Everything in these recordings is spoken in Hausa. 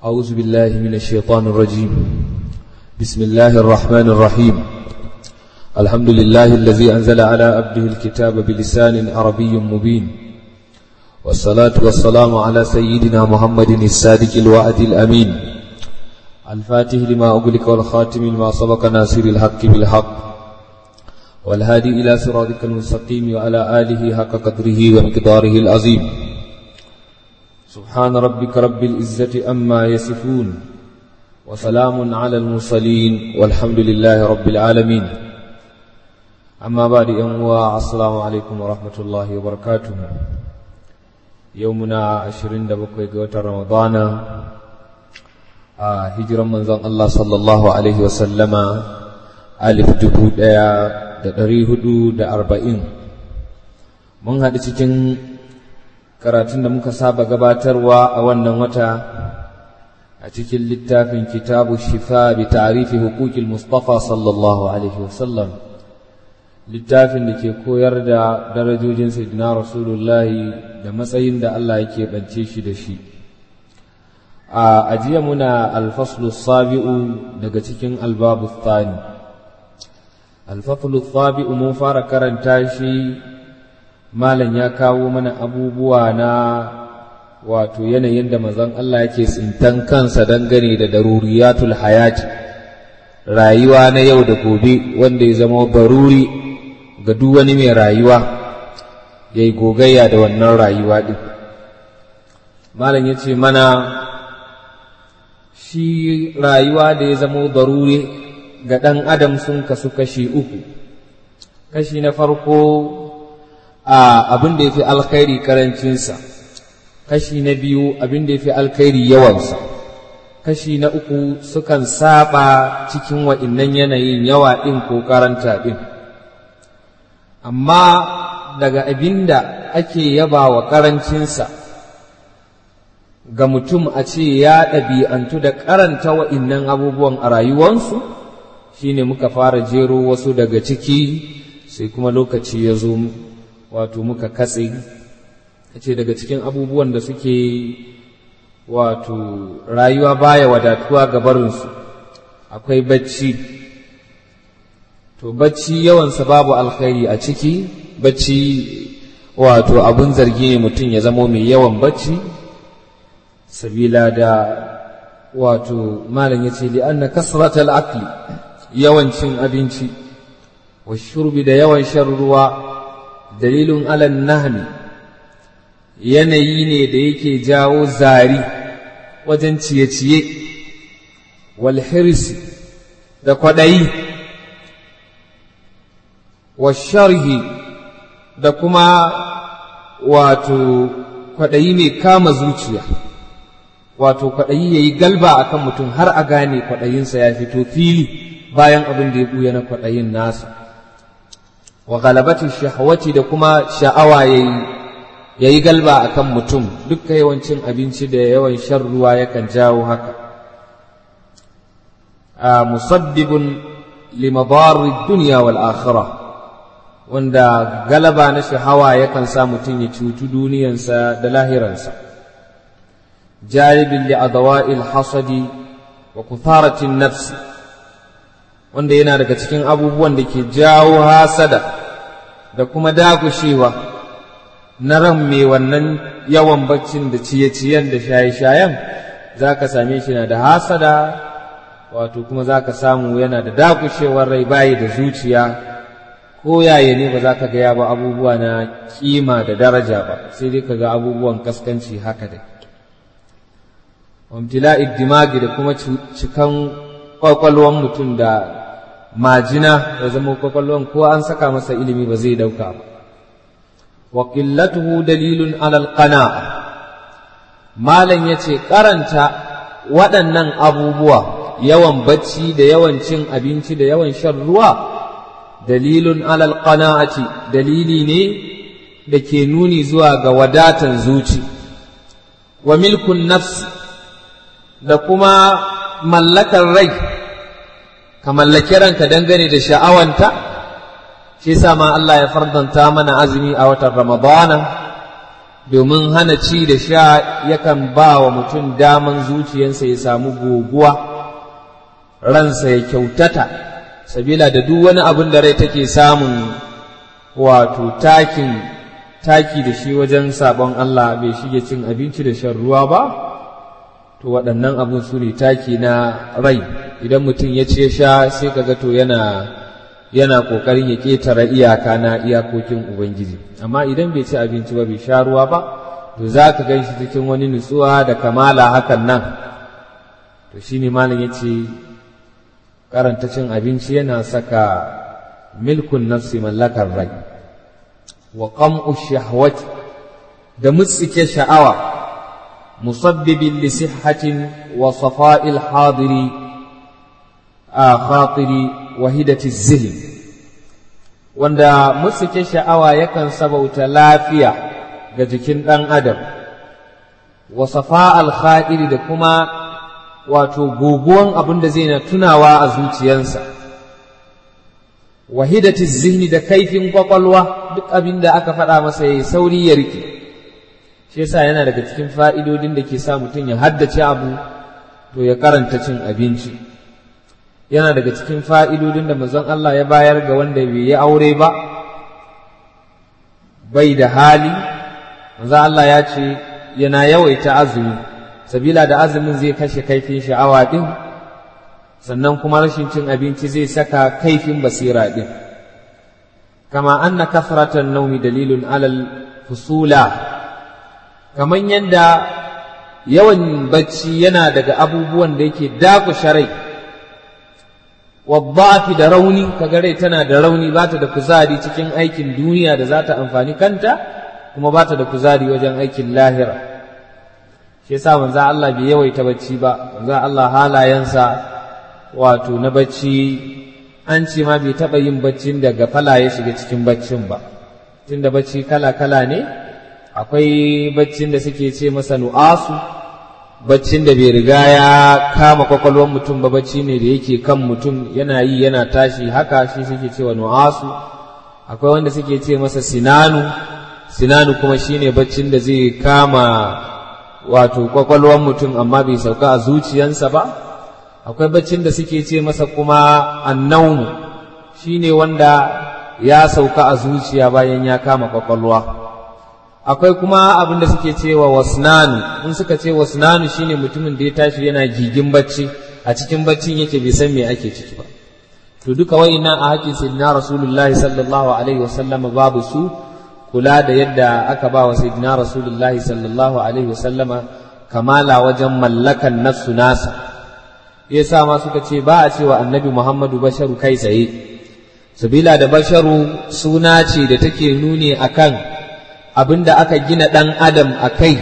أعوذ بالله من الشيطان الرجيم بسم الله الرحمن الرحيم الحمد لله الذي أنزل على عبده الكتاب بلسان عربي مبين والصلاة والسلام على سيدنا محمد الصادق الوعد الأمين الفاتح لما أغلق والخاتم لما سبق ناصر الحق بالحق والهادي إلى صراطك المستقيم وعلى آله حق قدره ومقداره العظيم سبحان ربك رب العزة أما يصفون وسلام على المرسلين والحمد لله رب العالمين أما بعد أنواع السلام عليكم ورحمة الله وبركاته يومنا عشرين دبقوا قوة رمضان هجرا من ذن الله صلى الله عليه وسلم ألف دبو da ɗari hudu da arba'in mun haɗu cikin karatun da muka saba gabatarwa a wannan wata a cikin littafin kitabu shifa bi tarifi hukukil mustafa sallallahu alaihi wasallam littafin da ke koyar da darajojin sayyidina rasulullahi da matsayin da Allah yake bance shi da shi a ajiya muna alfaslu sabi'u daga cikin albabu thani alfafulu tsabi mun fara karanta shi malam ya kawo mana abubuwa na wato yanayin da mazan Allah yake tsintan kansa dangane da daruriyatul hayati rayuwa na yau da gobe wanda ya zama baruri ga duk wani mai rayuwa ya yi gogayya da wannan rayuwa ɗin malam ya ce mana shi rayuwa da ya zama baruri ga ɗan adam sun kasu kashi uku kashi na farko a abin da ya fi alkhairi karancinsa kashi na biyu abin da ya fi alkhairi yawansa kashi na uku sukan saba cikin wa'innan yanayin yawa ɗin ko karanta ɗin amma daga abin da ake yaba wa karancinsa ga mutum a ce ya ɗabi'antu da karanta wa'innan abubuwan a rayuwansu shine muka fara jero wasu daga ciki sai kuma lokaci ya zo wato muka katse ce daga cikin abubuwan da suke wato rayuwa baya wadatuwa ga barinsu akwai bacci to bacci yawansa babu alkhairi a ciki bacci wato abun zargi ne mutum ya zamo mai yawan bacci sabila da wato malam ya ce li'anna kasratal akli yawan cin abinci wa shurbi da yawan shan ruwa dalilin alan nahmi yanayi ne da yake jawo zari wajen ciye-ciye wal hirsi da kwaɗayi wa sharhi da kuma wato kwaɗayi mai kama zuciya wato kwaɗayi ya yi galba a kan mutum har a gane kwaɗayinsa ya fito fili bayan abin da ya ɓuya na kwaɗayin nasa wa galabati shahawati da kuma sha'awa ya yi galba a kan mutum dukkan yawancin abinci da yawan shan ruwa yakan jawo haka a musaddibun limabarin duniya wal akhirah wanda galaba na shahawa yakan sa mutum ya cutu duniyansa da lahiransa jaribin li adawa'il hasadi wa kutharatin nafsi wanda yana daga cikin abubuwan da ke jawo hasada da kuma dagushewa na ran mai wannan yawan baccin da ciye-ciyen da shaye-shayen za ka same shi na da hasada wato kuma za ka samu yana da dagushewar rai bayi da zuciya ko yaya ne ba za ka gaya ba abubuwa na kima da daraja ba sai dai ka ga abubuwan kaskanci haka dai wamtila'id dimagi da kuma cikan kwakwalwan mutum da majina ya zama kwakwalwan ko an saka masa ilimi ba zai dauka ba wa qillatuhu dalilun alal qana'a malam yace karanta waɗannan abubuwa yawan bacci da yawan cin abinci da yawan shan ruwa dalilun alal qana'ati dalili ne da ke nuni zuwa ga wadatan zuci wa milkun nafsi da kuma mallakar rai ka mallaki ranka dangane da sha'awanta shi sa ma Allah ya fardanta mana azumi a watan Ramadana domin hana ci da sha yakan ba wa mutum daman zuciyarsa ya samu goguwa ransa ya kyautata sabila da duk wani abin da rai take samun wato takin taki da shi wajen sabon Allah bai shige cin abinci da shan ruwa ba to waɗannan abin su ne taki na rai idan mutum ya ce sha sai kaga to yana yana ƙoƙarin ya ƙetare iyaka na iyakokin Ubangiji amma idan bai ci abinci ba bai sha ruwa ba to za ka gan shi cikin wani nutsuwa da kamala hakan nan to shi ne malam ya ce karanta cin abinci yana saka milkun nafsi mallakar rai wa qam'u shahwati da mutsike sha'awa musabbibin li sihhatin wa safa'il hadiri a khatiri wahidati zihin wanda musuke sha'awa yakan sabauta lafiya ga jikin ɗan adam wa safa alkha'iri da kuma wato goguwan abin da zai na tunawa a zuciyarsa wahidati zihni da kaifin kwakwalwa duk abin da aka faɗa masa ya sauri ya rike shi yasa yana daga cikin fa'idodin da ke sa mutum ya haddace abu to ya karanta cin abinci yana daga cikin fa'idodin da manzon Allah ya bayar ga wanda bai yi aure ba, bai da hali, manzon Allah ya ce yana yawaita azumi, sabila da azumin zai kashe kaifin sha'awa ɗin, sannan kuma rashin cin abinci zai saka kaifin basira ɗin. Kama an na kasratan naumi dalilun alal fusula, kamar yadda yawan bacci yana daga abubuwan da yake dakushe rai. waddafi da rauni kaga rai tana da rauni ba ta da kuzari cikin aikin duniya da za ta amfani kanta kuma ba ta da kuzari wajen aikin lahira shi yasa manzo Allah bai yawaita bacci ba manzo Allah halayensa wato na bacci an ce ma bai taɓa yin baccin da gafala ya shiga cikin baccin ba tunda bacci kala kala ne akwai baccin da suke ce masa nu'asu baccin da bai riga ya kama kwakwalwar mutum ba bacci ne da yake kan mutum yana yi yana tashi haka shi suke cewa nu'asu akwai wanda suke ce masa sinanu sinanu kuma shine baccin da zai kama wato kwakwalwar mutum amma bai sauka a zuciyansa ba akwai baccin da suke ce masa kuma annaumu shine wanda ya sauka a zuciya bayan ya kama kwakwalwa akwai kuma abin da suke cewa wasnanu in suka ce wasnanu shine mutumin da ya tashi yana gigin bacci a cikin baccin yake bai san me ake ciki ba to duka wa'innan a haƙin sayyidina rasulullahi sallallahu alaihi wasallama babu su kula da yadda aka ba wa sayyidina rasulullahi sallallahu alaihi wasallama kamala wajen mallakan nafsu nasa yasa ma suka ce ba a cewa annabi muhammadu basharu kai tsaye sabila da basharu suna ce da take nuni akan abin da aka gina ɗan adam a kai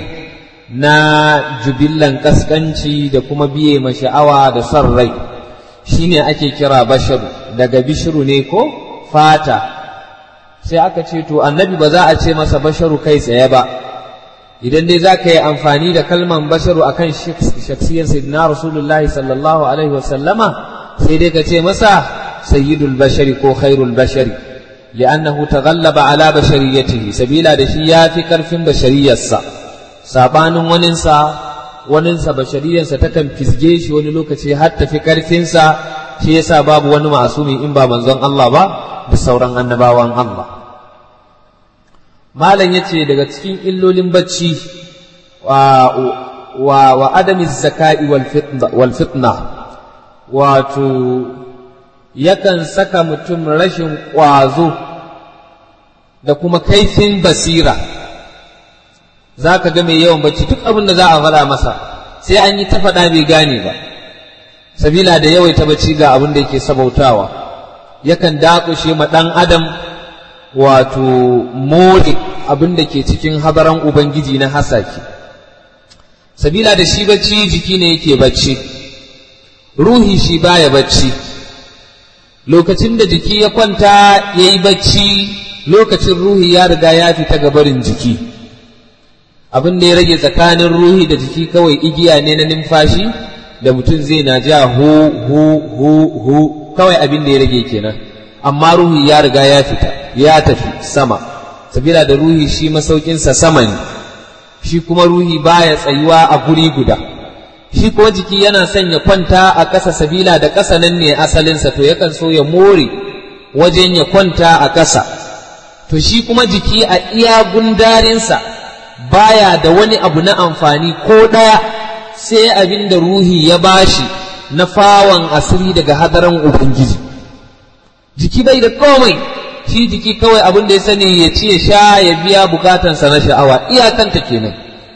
na jubillan ƙasƙanci da kuma biye ma sha'awa da son rai shine ake kira basharu daga bishiru ne ko fata sai aka ce to annabi ba za a ce masa basharu kai tsaye ba idan dai za ka yi amfani da kalman basharu akan shaksiyar sayyidina rasulullahi sallallahu alaihi wasallama sai dai ka ce masa sayyidul bashari ko khairul bashari li'annahu taghallaba ala bashariyatihi sabila da shi yafi karfin bashariyarsa sabanin waninsa waninsa bashariyarsa takan fisge shi wani lokaci har tafi karfinsa shi yasa babu wani masumi in ba manzon Allah ba da sauran annabawan Allah malam yace daga cikin illolin bacci wa wa, wa adami zakai wal fitna wal fitna wato yakan saka mutum rashin ƙwazo da kuma kaifin basira za ka ga mai yawan bacci duk abin da za a faɗa masa sai an yi ta faɗa bai gane ba sabila da yawaita bacci ga abin da yake sabautawa yakan dakushe ma ɗan adam wato more abin da ke cikin habaran ubangiji na hasaki sabila da shi bacci jiki ne yake bacci ruhi shi baya bacci lokacin da jiki ya kwanta ya yi bacci lokacin ruhi ya riga ya fita gabarin jiki abin da ya rage tsakanin ruhi da jiki kawai igiya ne na numfashi da mutum zai na ja hu hu hu hu kawai abin da ya rage kenan amma ruhi ya riga ya fita ya tafi sama sabila da ruhi shi masaukinsa sama ne shi kuma ruhi baya tsayuwa a guri guda shi kuma jiki yana son ya kwanta a ƙasa sabila da ƙasa nan ne asalinsa to yakan so ya more wajen ya kwanta a ƙasa to shi kuma jiki a iya gundarinsa baya da wani abu na amfani ko ɗaya sai abin da ruhi ya bashi na fawon asiri daga hadaran ubangiji jiki bai da komai shi jiki kawai abin da ya sani ya ci ya sha ya biya bukatansa na sha'awa iyakanta kenan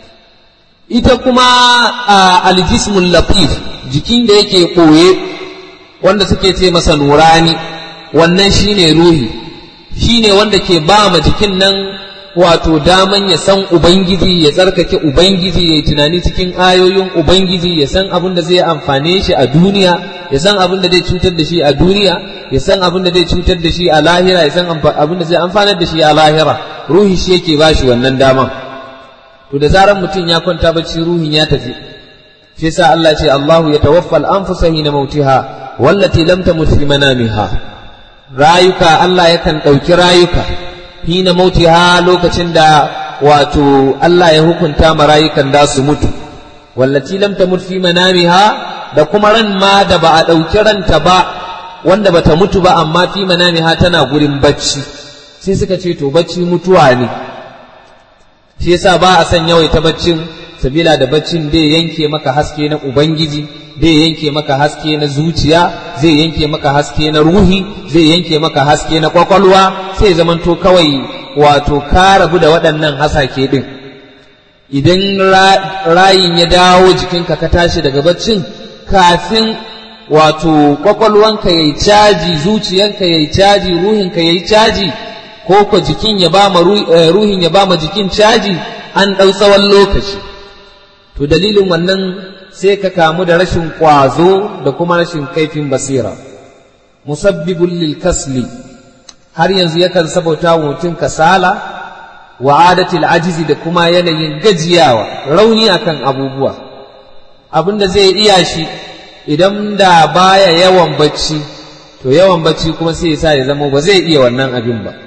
ita kuma a aljismul latif jikin da yake koye wanda suke ce masa nurani wannan shine ruhi shine wanda ke ba ma jikin nan wato daman ya san ubangiji ya tsarkake ubangiji ya yi tunani cikin ayoyin ubangiji ya san abin da zai amfane shi a duniya ya san abin da zai cutar da shi a duniya ya san abin da zai cutar da shi a lahira ya san abin da zai amfanar da shi a lahira ruhi shi yake ba shi wannan daman to da zaran mutum ya kwanta bacci ruhin ya tafi shi yasa Allah ce Allahu ya tawaffa al-anfusa hina mautiha wallati lam tamut fi manamiha rayuka Allah yakan ɗauki rayuka hina mautiha lokacin da wato Allah ya hukunta ma rayukan da su mutu wallati lam tamut fi manamiha da kuma ran ma da ba a ɗauki ranta ba wanda bata mutu ba amma fi manamiha tana gurin bacci sai suka ce to bacci mutuwa ne shi yasa ba a son yawaita baccin sabila da baccin zai yanke maka haske na ubangiji zai yanke maka haske na zuciya zai yanke maka haske na ruhi zai yanke maka haske na kwakwalwa sai zamanto kawai wato ka rabu da waɗannan hasake ɗin idan rayin ya dawo jikinka ka tashi daga baccin kafin wato kwakwalwanka ya yi caji zuciyanka ya yi caji ruhinka ya yi caji ko ko jikin ya ba ma ruhin ya ba ma jikin caji an ɗau tsawon lokaci to dalilin wannan sai ka kamu da rashin ƙwazo da kuma rashin kaifin basira musabbibul lil kasli har yanzu yakan sabauta wa mutum kasala wa adatil ajizi da kuma yanayin gajiyawa rauni akan abubuwa abin da zai iya shi idan da baya yawan bacci to yawan bacci kuma sai ya sa ya zama ba zai iya wannan abin ba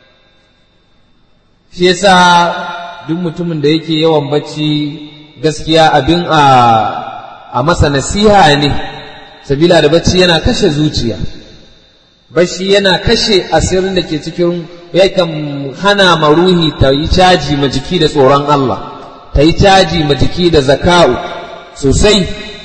shi yasa duk mutumin da yake yawan bacci gaskiya abin a a masa nasiha ne sabila da bacci yana kashe zuciya bacci yana kashe asirin da ke cikin yakan hana ma ruhi ta yi caji ma jiki da tsoron Allah ta yi caji ma jiki da zaka'u sosai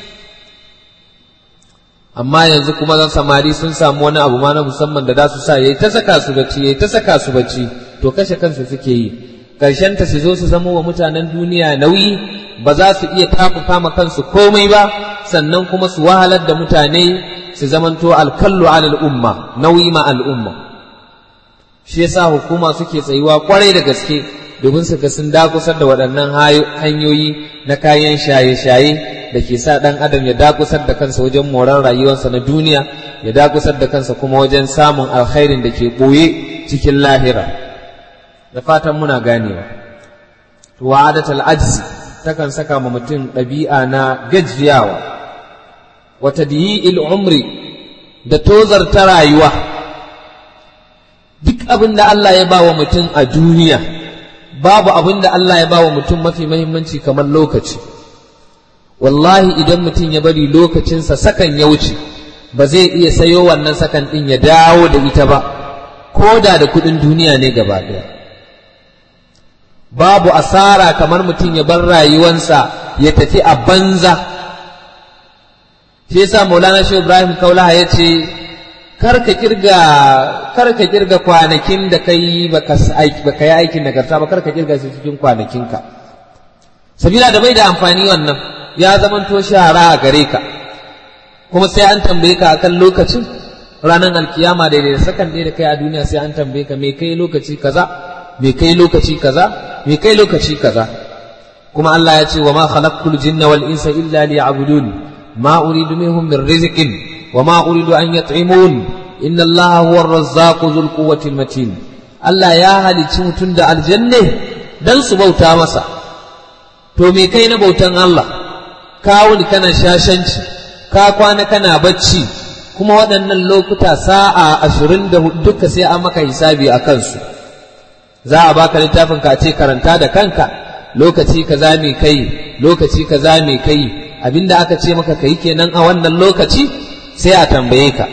amma yanzu kuma zan samari sun samu wani abu ma na musamman da za su sa yayi ta saka su bacci yayi ta saka su bacci to kashe kansu suke yi karshen ta su zo su zama wa mutanen duniya nauyi ba za su iya tafuka ma kansu komai ba sannan kuma su wahalar da mutane su zamanto alkallu alal umma nauyi ma al'umma shi yasa hukuma suke tsayuwa kwarai da gaske domin su ga sun dakusar da waɗannan hanyoyi na kayan shaye-shaye da ke sa ɗan adam ya dakusar da kansa wajen moran rayuwarsa na duniya ya dakusar da kansa kuma wajen samun alkhairin da ke ɓoye cikin lahira da fatan muna ganewa to wa'adatul ajzi takan saka ma mutum ɗabi'a na gajiyawa wa tadyi'il umri da tozarta rayuwa duk abin da Allah ya ba wa mutum a duniya babu abin da Allah ya ba wa mutum mafi mahimmanci kamar lokaci wallahi idan mutum ya bari lokacinsa sakan ya wuce ba zai iya sayo wannan sakan ɗin ya dawo da ita ba ko da da kuɗin duniya ne gaba ɗaya babu asara kamar mutum ya bar rayuwansa ya tafi a banza shi yasa maulana shi ibrahim kaulaha ya ce karka kirga karka kirga kwanakin da kai baka baka yi aikin nagarta ba karka kirga su cikin kwanakinka sabila da bai da amfani wannan ya zamanto shara a gare ka kuma sai an tambaye ka akan lokacin ranar alkiyama daidai da sakan ɗaya da kai a duniya sai an tambaye ka me kai lokaci kaza me kai lokaci kaza me kai lokaci kaza kuma Allah ya ce wa ma khalaqtul jinna wal insa illa liya'budun ma uridu minhum min rizqin wa ma uridu an yat'imun inna Allah huwa ar-razzaq dhul quwwati matin Allah ya halicci mutum da aljanne dan su bauta masa to me kai na bautan Allah ka wuni kana shashanci ka kwana kana bacci kuma waɗannan lokuta sa'a ashirin da duka sai an maka hisabi a kansu za a baka littafin ka ce karanta da kanka lokaci kaza me kai lokaci kaza me kai abinda aka ce maka kai kenan a wannan lokaci sai a tambaye ka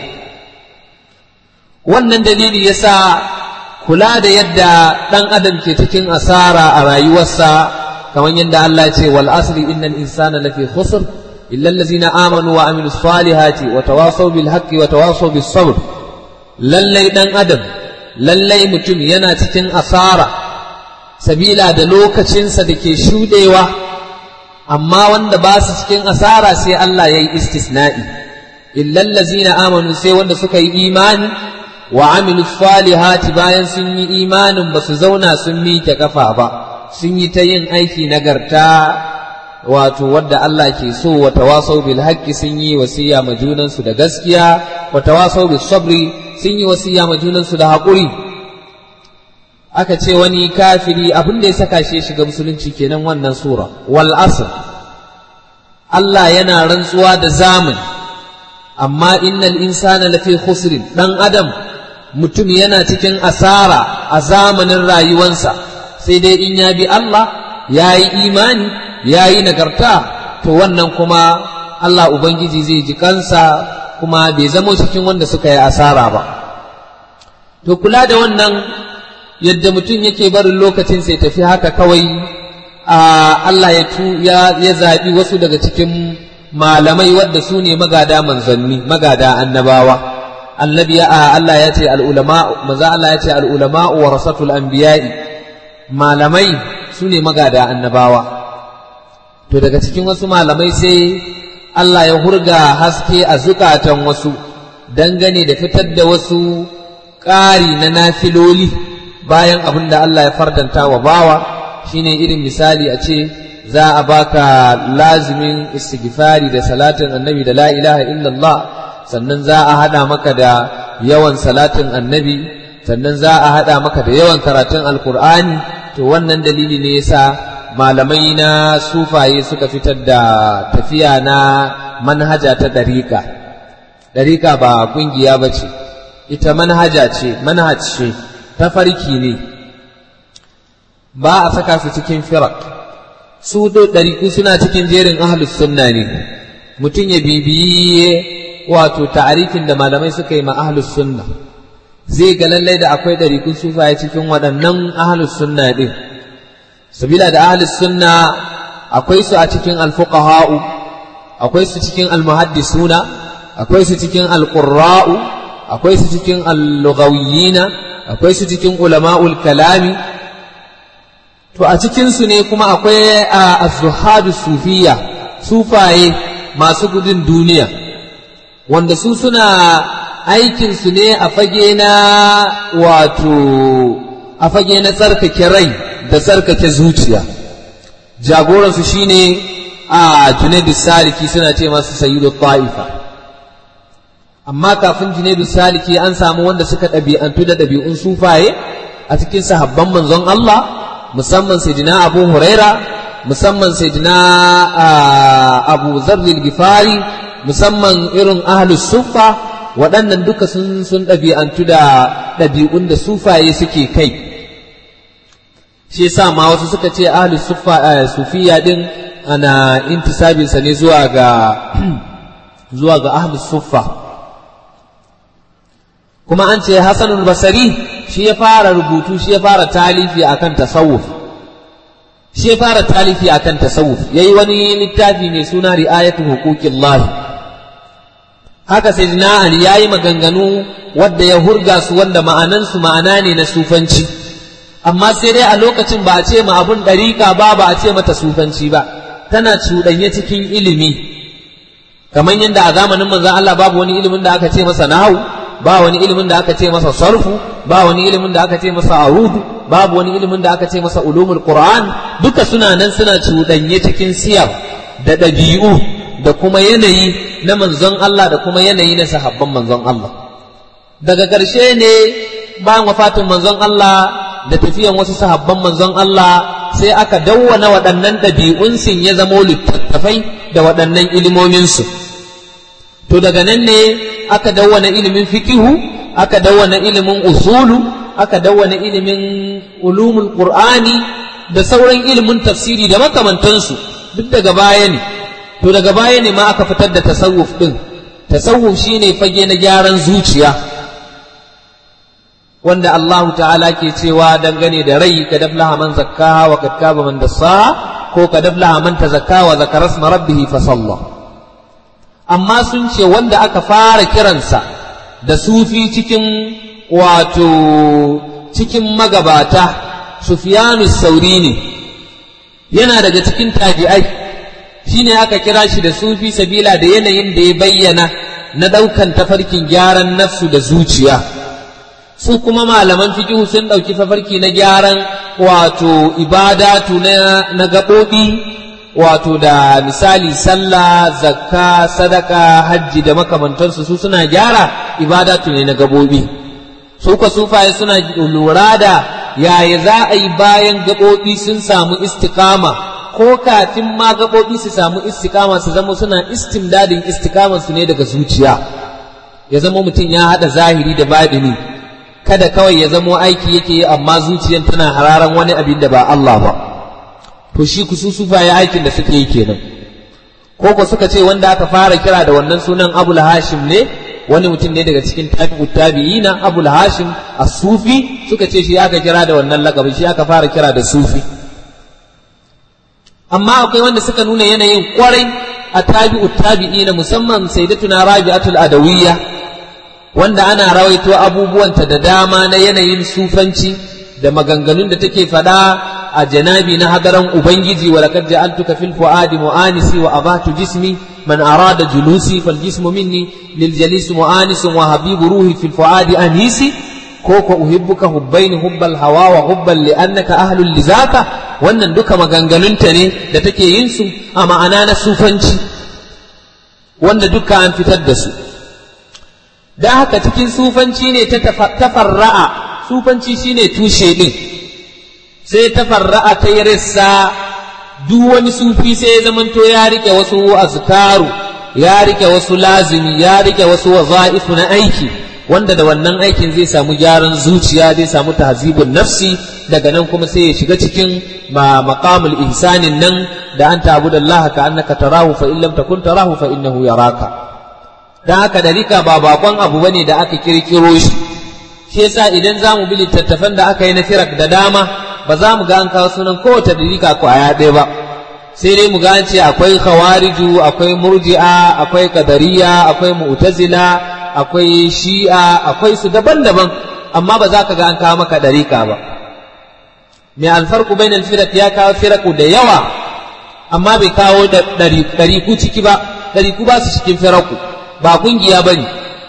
wannan dalili yasa kula da yadda ɗan adam ke cikin asara a rayuwarsa kamar yadda Allah ce wal asri innal insana lafi khusr illa allazina amanu wa amilus salihati wa tawasaw bil haqqi wa tawasaw bis sabr lallai ɗan adam lallai mutum yana cikin asara sabila da lokacinsa da ke shudewa amma wanda ba su cikin asara sai Allah ya yi istisna'i illa allazina amanu sai wanda suka yi imani wa amilu salihati bayan sun yi imanin ba su zauna sun miƙe kafa ba sun yi ta yin aiki nagarta wato wadda Allah ke so wa tawasau bil haqqi sun yi wasiya ma junansu da gaskiya wa tawasau bis sabri sun yi wasiya ma junansu da haƙuri aka ce wani kafiri abin da ya saka shi shiga musulunci kenan wannan sura wal asr Allah yana rantsuwa da zamani amma innal insana lafi khusrin dan adam mutum yana cikin asara a zamanin rayuwansa sai dai in ya bi Allah ya yi imani ya yi nagarta to wannan kuma Allah Ubangiji zai ji kansa kuma bai zamo cikin wanda suka yi asara ba to kula da wannan yadda mutum yake barin lokacin sai tafi haka kawai Allah ya ya zaɓi wasu daga cikin malamai wadda su ne magada manzanni magada annabawa annabi ya Allah ya ce al'ulama maza Allah ya ce al'ulama wa rasatul anbiya'i malamai su ne magada annabawa to daga cikin wasu malamai sai Allah ya hurga haske a zukatan wasu dangane da fitar da wasu ƙari na nafiloli bayan abin da Allah ya fardanta wa bawa shine irin misali a ce za a baka lazimin istighfari da salatin annabi da la ilaha illallah sannan za a haɗa maka da yawan salatin annabi sannan za a haɗa maka da yawan karatun alkur'ani to wannan dalili ne yasa malamai na sufaye suka fitar da tafiya na manhaja ta ɗariƙa ɗariƙa ba ƙungiya ba ce ita manhaja ce manhaj ce ta farki ne ba a saka su cikin firak su ɗariƙu suna cikin jerin ahlus sunna ne mutum ya bibiye wato ta'arifin da malamai suka yi ma ahlus sunna zai ga lallai da akwai ɗariƙun sufaye cikin waɗannan ahlus sunna ɗin sabila da ahlus sunna akwai su a cikin alfuqaha'u akwai su cikin almuhaddisuna akwai su cikin alqurra'u akwai su cikin allughawiyina akwai su cikin ulama'ul kalami to a cikin su ne kuma akwai az-zuhadu sufiya sufaye masu gudun duniya wanda su suna aikinsu ne a fage na wato a fage na tsarkake rai da tsarkake zuciya jagoransu shine a junaidu saliki suna ce masu sayyidu ta'ifa amma kafin junaidu saliki an samu wanda suka ɗabi'antu da ɗabi'un sufaye a cikin sahabban manzon Allah musamman sayyidina abu huraira musamman sayyidina abu zarril gifari musamman irin ahlus suffa waɗannan duka sun sun ɗabi'antu da ɗabi'un da sufaye suke kai shi yasa ma wasu suka ce ahlus suffa sufiya din ana intisabin sa ne zuwa ga zuwa ga ahlus suffa kuma an ce hasanul basari shi ya fara rubutu shi ya fara talifi akan tasawuf shi ya fara talifi akan tasawuf yayi wani littafi mai suna ri'ayatu huquqillahi haka sai na Ali ya yi maganganu wadda ya hurga su wanda ma'anansu ma'ana ne na sufanci amma sai dai a lokacin ba a ce ma abun ɗariƙa ba ba a ce mata sufanci ba tana cuɗanye cikin ilimi kamar yadda a zamanin manzon Allah babu wani ilimin da aka ce masa nahawu ba wani ilimin da aka ce masa sarfu ba wani ilimin da aka ce masa arudu babu wani ilimin da aka ce masa ulumul qur'an duka suna nan suna cuɗanye cikin siyar da ɗabi'u da kuma yanayi na manzon Allah da kuma yanayi na sahabban manzon Allah daga ƙarshe ne bayan wafatin manzon Allah da tafiyan wasu sahabban manzon Allah sai aka dawwana waɗannan ɗabi'un sun ya zamo littattafai da waɗannan ilimominsu to daga nan ne aka dawwana ilimin fikihu aka dawwana ilimin usulu aka dawwana ilimin ulumul qur'ani da sauran ilimin tafsiri da makamantansu duk daga baya ne to daga baya ne ma aka fitar da tasawuf din tasawuf shine fage na gyaran zuciya wanda Allah ta'ala ke cewa dangane da rai ka daflaha man zakkaha wa kad kaba man dassaha ko ka daflaha man tazakka wa zakara isma rabbih fa salla amma sun ce wanda aka fara kiransa da sufi cikin wato cikin magabata Sufyanu Sauri ne yana daga cikin tabi'ai shine aka kira shi da sufi sabila da yanayin da ya bayyana na ɗaukan tafarkin gyaran nafsu da zuciya su kuma malaman fikihu sun ɗauki tafarki na gyaran wato ibadatu na gaɓoɓi wato da misali sallah zakka sadaka hajji da makamantansu su suna gyara ibadatu ne na gaɓoɓi su ka sufaye suna lura da yaya za a yi bayan gaɓoɓi sun samu istikama ko kafin ma gaɓoɓi su samu istikama su zama suna istimdadin istikaman su ne daga zuciya ya zama mutum ya haɗa zahiri da baɗini kada kawai ya zamo aiki yake yi amma zuciyan tana hararan wani abin da ba Allah ba to shi ku sufa ya aikin da suke yi kenan ko ko suka ce wanda aka fara kira da wannan sunan Abul Hashim ne wani mutum ne daga cikin tabi'ut tabi'ina Abul Hashim as-Sufi suka ce shi aka kira da wannan lakabi shi aka fara kira da Sufi amma akwai wanda suka nuna yanayin kwarai a tabi'ut tabi'ina musamman sayyidatuna Rabi'atul Adawiyya wanda ana rawaito abubuwanta da dama na yanayin sufanci da maganganun da take faɗa a janabi na hadaran ubangiji wa laqad ja'altuka fil fuadi mu'anisi wa abatu jismi man arada julusi fal jismu minni lil jalis mu'anis wa habibu ruhi fil fuadi anisi ko ko uhibbuka hubbaini hubbal hawa wa hubban li annaka ahlul lizaka wannan duka maganganunta ne da take yin su a ma'ana na sufanci wanda duka an fitar da su da haka cikin sufanci ne ta tafarra'a sufanci shine tushe din sai tafarra'a ta yi rissa duk wani sufi sai ya zamanto ya rike wasu azkaru ya rike wasu lazimi ya rike wasu waza'ifu na aiki wanda da wannan aikin zai samu gyaran zuciya zai samu tahzibun nafsi daga nan kuma sai ya shiga cikin maqamul ihsanin nan da an ta'budu Allah ka annaka tarahu fa in lam takun tarahu fa innahu yaraka dan haka dalika ba bakon abu bane da aka kirkiro shi shi yasa idan zamu bi littattafan da aka yi na firak da dama ba za mu ga an kawo sunan kowace dalika ko aya ɗaya ba sai dai mu ga an ce akwai khawariju akwai murji'a akwai kadariya akwai mu'tazila akwai shi'a akwai su daban-daban amma ba za ka ga an kawo maka dalika ba mai alfarku bainal firak ya kawo firaku da yawa amma bai kawo da ɗariku ciki ba ɗariku ba su cikin firaku ba kungiya ba ne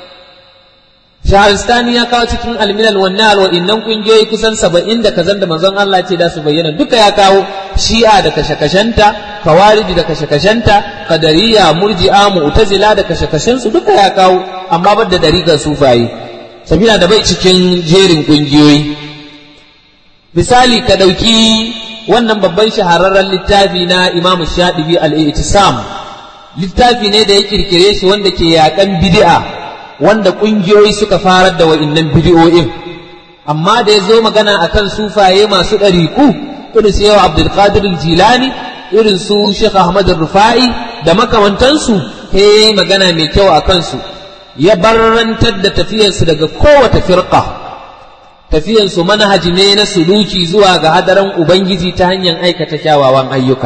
shaharistani ya kawo cikin alminal wannan wa innan kungiyoyi kusan saba'in da kazan da manzon Allah ce da su bayyana duka ya kawo shi'a da kashe-kashenta kawariji da kashe-kashenta kadariya murji'a mu'tazila da kashe-kashensu duka ya kawo amma bar da dariƙar sufaye sabila da bai cikin jerin kungiyoyi misali ka ɗauki wannan babban shahararren littafi na imam shaɗibi al-i'tisam littafi ne da ya kirkire shi wanda ke yaƙan bid'a wanda ƙungiyoyi suka farar da wa'innan bidiyoyin amma da ya zo magana akan sufaye masu ɗariku irin su yau abdulkadir jilani irin su shekh ahmad rufa'i da makamantansu ta yi magana mai kyau a kansu ya barrantar da tafiyarsu daga kowace firqa tafiyarsu manhaji ne na suluki zuwa ga hadaran ubangiji ta hanyar aikata kyawawan ayyuka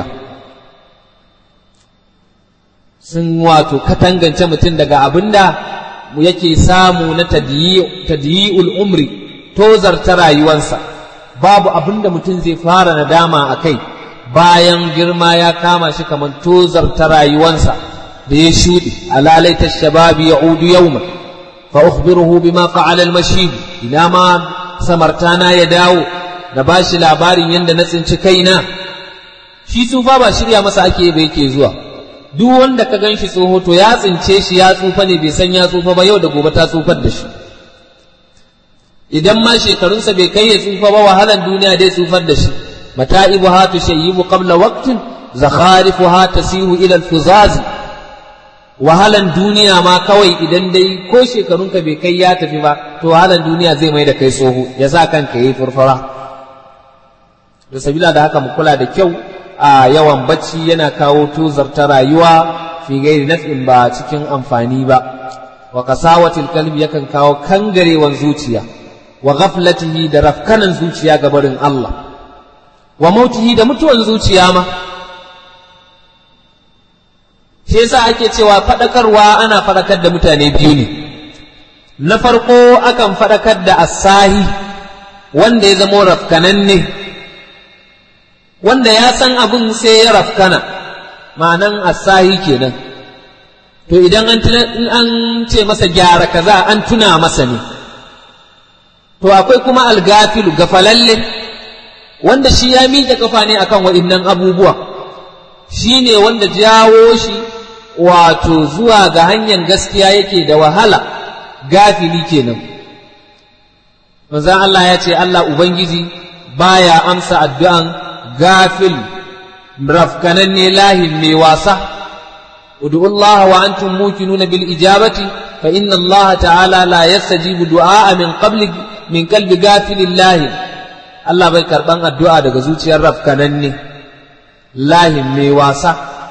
sun wato katangance mutum daga abinda yake samu na tadiyi'ul umri tozarta rayuwansa babu abin da mutum zai fara nadama a kai bayan girma ya kama shi kamar tozarta rayuwansa da ya shuɗe alalaita shababi ya udu yauma fa ukhbiruhu bima fa'ala al-mashib ina ma samartana ya dawo da bashi labarin yadda na tsinci kaina shi tsufa ba shirya masa ake ba yake zuwa duk wanda ka gan shi tsoho to ya tsince shi ya tsufa ne bai san ya tsufa ba yau da gobe ta tsufar da shi idan ma shekarunsa bai kai ya tsufa ba wahalan duniya dai tsufar da shi mata'ibu ha tushayyibu qabla waqtin zakharifu ha tasihu ila al-fuzaz wahalan duniya ma kawai idan dai ko shekarunka bai kai ya tafi ba to wahalan duniya zai mai da kai tsoho ya sa kanka yi furfura da sabila da haka mu kula da kyau a yawan bacci yana kawo tozarta rayuwa fi gairi naf'in ba cikin amfani ba wa qasawatil qalbi yakan kawo kangarewan zuciya wa ghaflatihi da rafkanan zuciya ga barin Allah wa mautihi da mutuwan zuciya ma shi yasa ake cewa fadakarwa ana fadakar da mutane biyu ne na farko akan fadakar da asahi wanda ya zamo rafkananne wanda ya san abin sai ya rafkana ma'anan asahi kenan to idan an ce masa gyara kaza an tuna masa ne to akwai kuma algafilu gafalalle wanda shi ya miƙe kafa ne akan waɗannan abubuwa shi ne wanda jawo shi wato zuwa ga hanyar gaskiya yake da wahala gafili kenan manzan Allah ya ce Allah Ubangiji baya amsa addu'an gafil rafkananne lahin mai wasa ادعوا الله وأنتم موقنون بالإجابة فإن الله تعالى لا يستجيب دعاء من قبل من قلب غافل الله Allah bai karɓan addu'a daga zuciyar rafkananne lahin mai wasa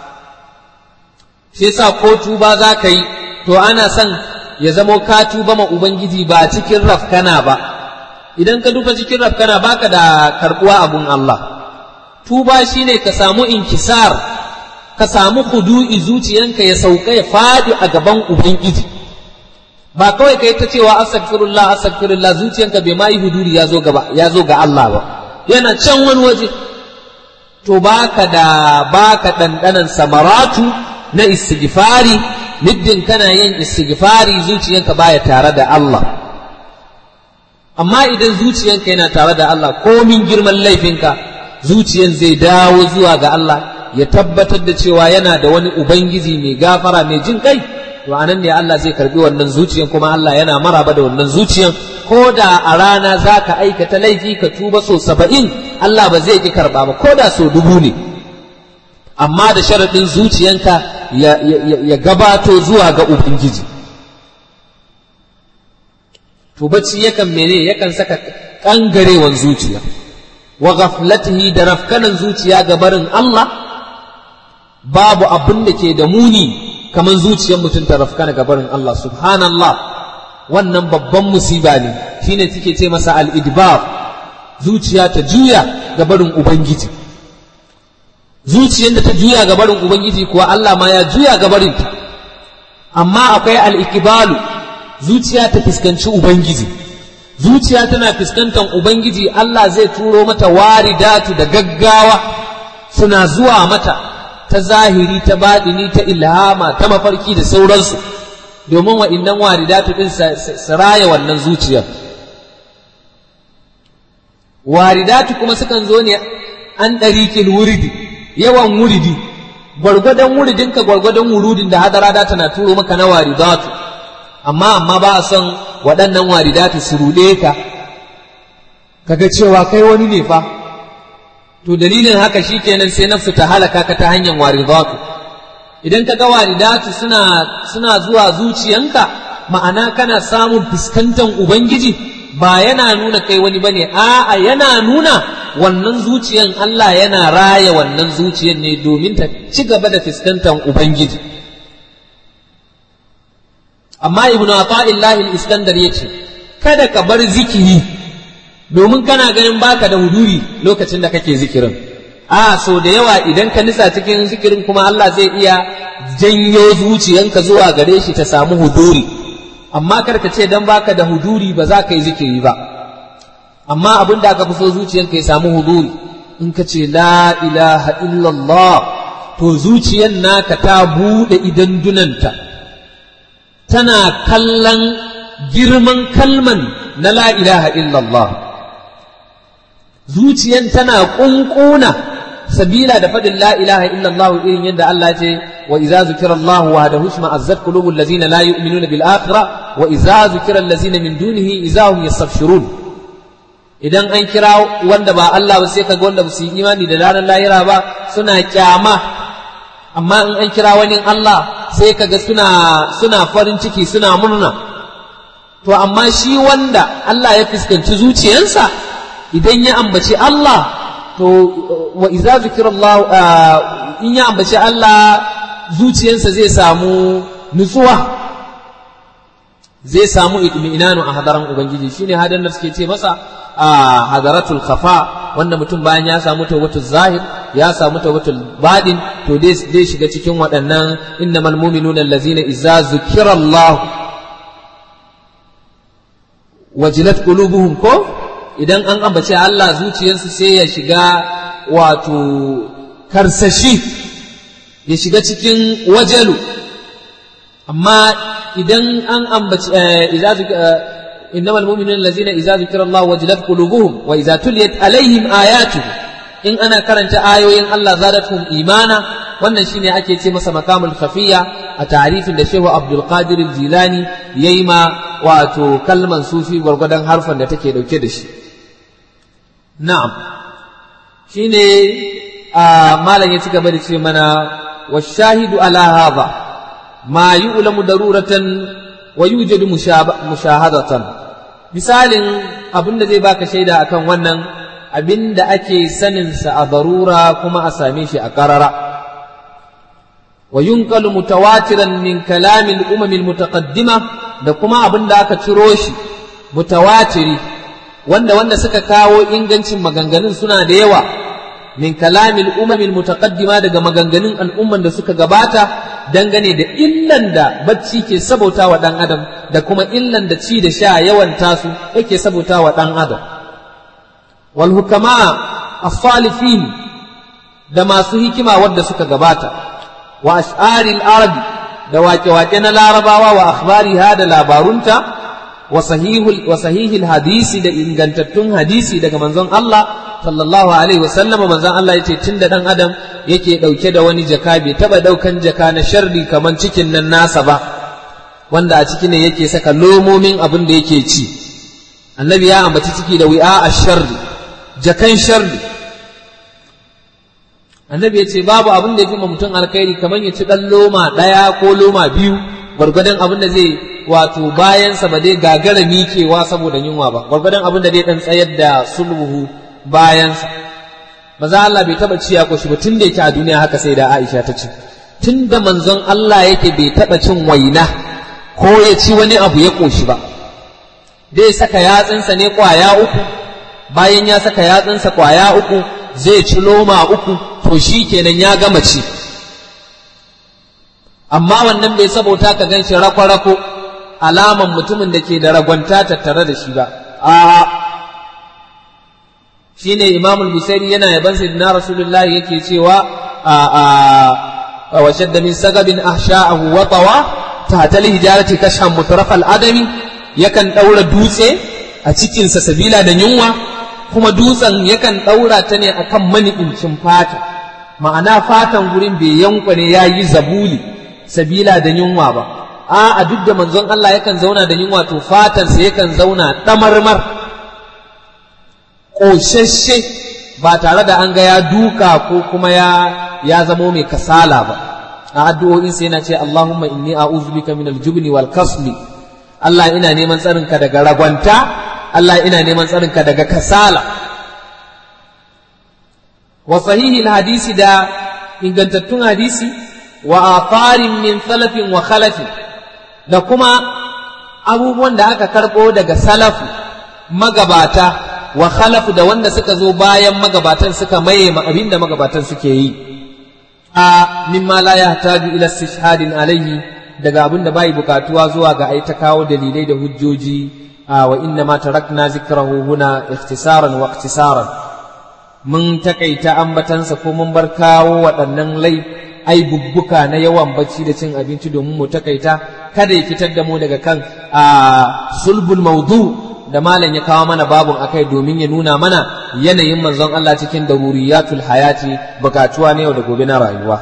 shi sa ko tuba za ka yi to ana son ya zamo ka tuba ma Ubangiji ba cikin rafkana ba idan ka duba cikin rafkana baka da karɓuwa abun Allah tuba shine ka samu inkisar ka samu hudu'i zuciyanka ya sauka ya faɗi a gaban Ubangiji ba kawai ka yi ta cewa astaghfirullah astaghfirullah zuciyanka bai ma yi huduri ya zo gaba ya zo ga Allah ba yana can wani waje to baka da baka dandanan samaratu na istighfari middin kana yin istighfari zuciyanka baya tare da Allah amma idan zuciyanka yana tare da Allah komin girman laifinka zuciyan zai dawo zuwa ga Allah ya tabbatar da cewa yana da wani ubangiji mai gafara mai jin kai to anan ne Allah zai karbi wannan zuciyan kuma Allah yana maraba da wannan zuciyan ko da a rana za ka aikata laifi ka tuba so saba'in Allah ba zai ki karba ba ko da so dubu ne amma da sharaɗin zuciyanka ya, ya, ya gabato zuwa ga ubangiji to bacci yakan mene yakan saka kangarewan zuciya wa ghaflatihi da rafkanan zuciya ga barin Allah babu abin da ke da muni kamar zuciyar mutum ta rafkana ga barin Allah subhanallah wannan babban musiba ne shine suke ce masa al-idbar zuciya ta juya ga barin ubangiji zuciyar da ta juya ga barin ubangiji kuwa Allah ma ya juya ga barin ta amma akwai al-ikbalu zuciya ta fuskanci ubangiji zuciya tana fuskantar ubangiji Allah zai turo mata waridatu da gaggawa suna zuwa mata ta zahiri ta baɗini ta ilhama ta mafarki da sauransu domin wa'innan waridatu ɗin su raya wannan zuciyar waridatu kuma sukan zo ne an ɗarikin wuridi yawan wuridi gwargwadon wuridinka gwargwadon wurudin da hadara da tana turo maka na waridatu amma amma ba a son waɗannan waridatu su ruɗe ka kaga cewa kai wani ne fa to dalilin haka shikenan sai nafsu ta halaka ka ta hanyar waridatu idan ka ga waridatu suna suna zuwa zuciyanka ma'ana kana samun fuskantar ubangiji ba yana nuna kai wani bane a'a yana nuna wannan zuciyan Allah yana raya wannan zuciyan ne domin ta ci gaba da fuskantar ubangiji amma ibnu ata'illahi al-iskandar yace kada ka bar zikiri domin kana ganin baka da huduri lokacin da kake zikirin a so da yawa idan ka nisa cikin zikirin kuma Allah zai iya janyo zuciyanka zuwa gare shi ta samu huduri amma kar ka ce dan baka da huduri ba za ka yi zikiri ba amma abin da aka fi so zuciyanka ya samu huduri in ka ce la ilaha illallah to zuciyan naka ta bude idan dunanta tana kallon girman kalman na la ilaha illallah zuciyan tana kunkuna sabila da fadin la ilaha illallah irin yadda Allah ce wa idza zukira Allah wahdahu shma azzat qulubul ladzina la yu'minuna bil akhirah wa idza zukira allazina min dunihi idza hum yastabshirun idan an kira wanda ba Allah ba sai kaga wanda ba su yi imani da ranar lahira ba suna kyama amma in an kira wani Allah sai kaga suna suna farin ciki suna murna to amma shi wanda Allah ya fuskanci zuciyarsa idan ya ambaci Allah to wa iza zikirallahu in ya ambaci Allah zuciyarsa zai samu nutsuwa zai samu itminanu a hadaran ubangiji shine hadan da suke ce masa a hadaratul khafa wanda mutum bayan ya samu tawbatul zahir ya samu tawbatul badin to dai shiga cikin waɗannan innamal mu'minuna allazina idza zukirallahu wajilat qulubuhum ko idan an ambace Allah zuciyarsu sai ya shiga wato karsashi ya shiga cikin wajalu amma idan an ambaci idza innamal mu'minuna allazina idza zukira Allah wajilat qulubuhum wa idza tuliyat alaihim ayatuhu in ana karanta ayoyin Allah zadatuhum imana wannan shine ake ce masa makamul khafiyya a tarifin da Shehu Abdul Qadir Jilani yayi ma wato kalman sufi gwargwadon harfan da take dauke da shi na'am shine a malam ya ci gaba da ce mana washahidu ala hadha ma yu'lamu daruratan wa yujadu mushahadatan misalin abinda zai baka shaida akan wannan abinda ake sanin sa a darura kuma a same shi a qarara wa yunqalu mutawatiran min kalamil umamil mutaqaddima da kuma abinda aka ciro shi mutawatiri wanda wanda suka kawo ingancin maganganun suna da yawa min kalamil umamil mutaqaddima daga maganganun al'umman da suka gabata dangane da illan da bacci ke sabauta wa dan adam da kuma illan da ci da sha yawan tasu yake sabauta wa dan adam wal hukama as-salifin da masu hikima wanda suka gabata wa ash'aril arabi da wake-wake na larabawa wa akhbariha da labarunta wa sahihil hadisi da ingantattun hadisi daga manzon Allah sallallahu alaihi wasallam manzon Allah yace tunda dan adam yake dauke da wani jaka bai taba daukan jaka na sharri kaman cikin nan nasa ba wanda a ciki ne yake saka lomomin abin da yake ci annabi ya ambaci ciki da wi'a ash-sharri jakan sharri annabi yace babu abin da yafi mutum alkhairi kaman ya ci dan loma daya ko loma biyu gwargwadon abin da zai wato bayansa ba dai gagara mikewa saboda yunwa ba gwargwadon abin da zai dan tsayar da sulhu bayansa maza Allah bai taba ciya ko shi ba tun da yake a duniya haka sai da Aisha ta ce tun da manzon Allah yake bai taba cin waina ko ya ci wani abu ya koshi ba zai saka yatsunsa ne kwaya uku bayan ya saka yatsunsa kwaya uku zai ci loma uku to shi kenan ya gama ci amma wannan bai sabota ka gan shi rako-rako alaman mutumin da ke da ragwanta tattare da shi ba a shi ne imam al-busairi yana yaban sayyidina rasulullahi yake cewa a a wa shadda min sagabin ahsha'ahu wa tawa ta tal hijarati kashan mutaraf al-adami yakan daura dutse a cikin sa sabila da yunwa kuma dutsen yakan daura ta ne akan mani'incin fata ma'ana fatan gurin bai yankwane yayi zabuli sabila da yunwa ba a a duk da manzon Allah yakan zauna da yunwa to fatarsa yakan zauna ɗamarmar ƙoshashe ba tare da an ga ya duka ko kuma ya ya zamo mai kasala ba a addu'o'insa yana ce Allahumma inni a'udhu bika min al-jubni wal kasli Allah ina neman tsarinka daga ragwanta Allah ina neman tsarinka daga kasala wa sahihi hadisi da ingantattun hadisi wa atharin min salafin wa khalafin da kuma abubuwan da aka karɓo daga salafu magabata wa khalafu da wanda suka zo bayan magabatan suka maye ma abin da magabatan suke yi a mimma la yahtaju ila istishhadin alaihi daga abin da bai bukatuwa zuwa ga ai ta kawo dalilai da hujjoji wa inna ma tarakna zikrahu huna ikhtisaran wa ikhtisaran mun takaita ambatansa ko mun bar kawo waɗannan lai ai bubbuka na yawan bacci da cin abinci domin mu takaita kada ya fitar da mu daga kan a sulbul maudu da malam ya kawo mana babun akai domin ya nuna mana yanayin manzon Allah cikin daruriyatul hayati bukatuwa ne yau da gobe na rayuwa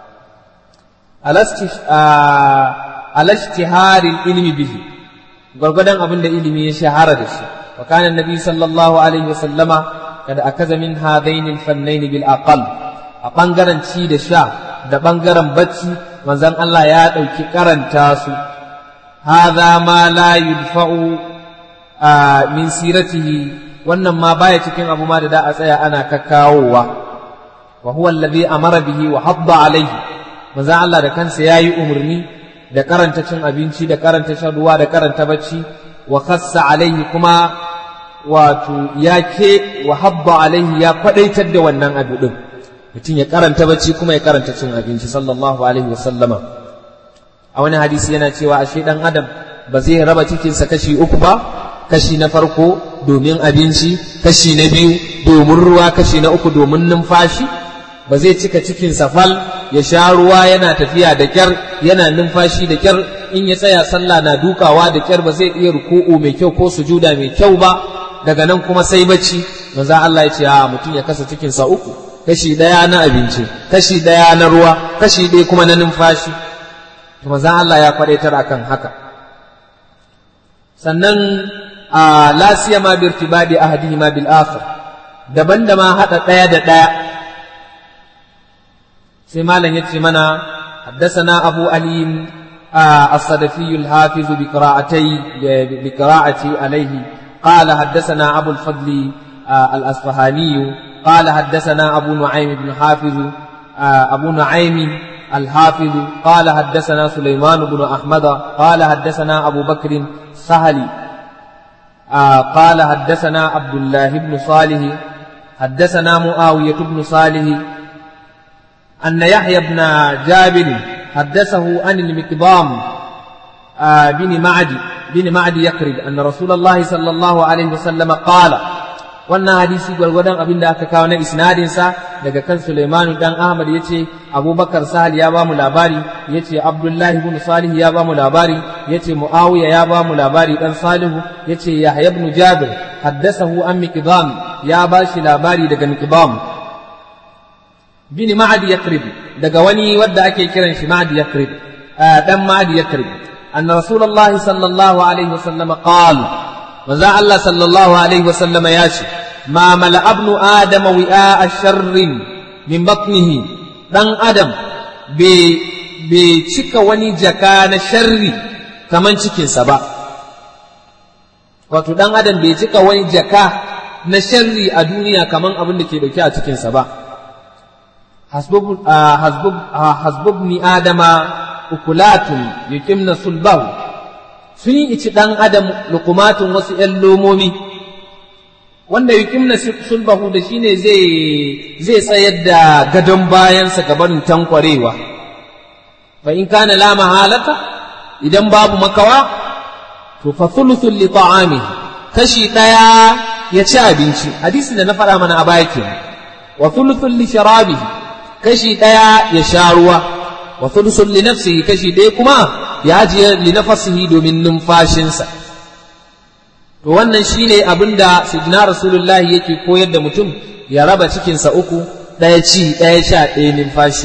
alashtiharin ilmi bihi gwargwadon abin da ilimi ya shahara da shi wa kana annabi sallallahu alaihi wasallama kada akaza min hadaini alfannaini bil aqal a bangaren ci da sha da ɓangaren bacci manzon Allah ya ɗauki karanta su hadha ma la yudfa'u min siratihi wannan ma baya cikin abu ma da da a tsaya ana kakkawowa wa huwa alladhi amara bihi wa hadda alaihi manzo Allah da kansa yayi umarni da karanta cin abinci da karanta shan ruwa da karanta bacci wa khassa alaihi kuma wato ya ke wa habba alaihi ya kwadaitar da wannan abu din mutum ya karanta bacci kuma ya karanta cin abinci sallallahu alaihi wa sallama a wani hadisi yana cewa ashe dan adam ba zai raba cikinsa kashi uku ba kashi na farko domin abinci kashi na biyu domin ruwa kashi na uku domin numfashi ba zai cika cikinsa fal ya sha ruwa yana tafiya da kyar yana numfashi da kyar in ya tsaya sallah na dukawa da kyar ba zai iya ruku'u mai kyau ko sujuda mai kyau ba daga nan kuma sai bacci manzo Allah ya ce a mutum ya kasa cikinsa uku kashi daya na abinci kashi daya na ruwa kashi ɗaya kuma na numfashi to manzo Allah ya kwadaitar akan haka sannan a la siyama bi irtibadi ahadihima bil akhar daban da ma hada daya da daya sai malam yace mana haddathana abu ali الصدفي الحافظ بقراءتي بقراءتي عليه قال حدثنا أبو الفضل الأصفهاني قال حدثنا أبو نعيم بن حافظ أبو نعيم الحافظ قال حدثنا سليمان بن أحمد قال حدثنا أبو بكر سهلي آه قال حدثنا عبد الله بن صالح حدثنا معاوية بن صالح أن يحيى بن جابر حدثه عن المقدام آه بن معدي بن معدي يقرب أن رسول الله صلى الله عليه وسلم قال wannan hadisi gwargwadon abin da aka kawo na isnadinsa daga kan Sulaimanu dan Ahmad ya ce Abubakar Sahal ya ba mu labari ya ce Abdullahi ibn Salih ya ba mu labari ya ce Muawiya ya ba mu labari dan Salihu ya ce Yahya ibn Jabir haddasahu an Miqdam ya ba shi labari daga Miqdam bin Ma'adi Yakrib daga wani wadda ake kiran shi Ma'adi Yakrib dan Ma'adi Yakrib anna Rasulullahi sallallahu alaihi wasallam qala manzo Allah sallallahu alaihi wasallam ya ce ma mala abnu adam wi'a sharrin min batnihi dan adam bai cika wani jaka na sharri kaman cikinsa ba wato dan adam bai cika wani jaka na sharri a duniya kaman abin da ke dauke a cikinsa ba hasbubni adama ukulatun yuqimna sulbahu sun yi ici ɗan adam lukumatun wasu ‘yan lomomi wanda yukimna sulbahu da shi ne zai tsayar da gadon bayansa gabanin tankwarewa fa in kana la mahalata idan babu makawa to fa thuluthun li ta'ami kashi ɗaya ya ci abinci hadisi da na faɗa mana a baya kenan wa thuluthun li sharabihi kashi ɗaya ya sha ruwa wa thuluthun li nafsihi kashi ɗaya kuma ya ajiye linafasihi domin numfashinsa to wannan shine abin da sidina rasulullahi yake koyar da mutum ya raba cikinsa uku ɗaya ci ɗaya sha ɗaya numfashi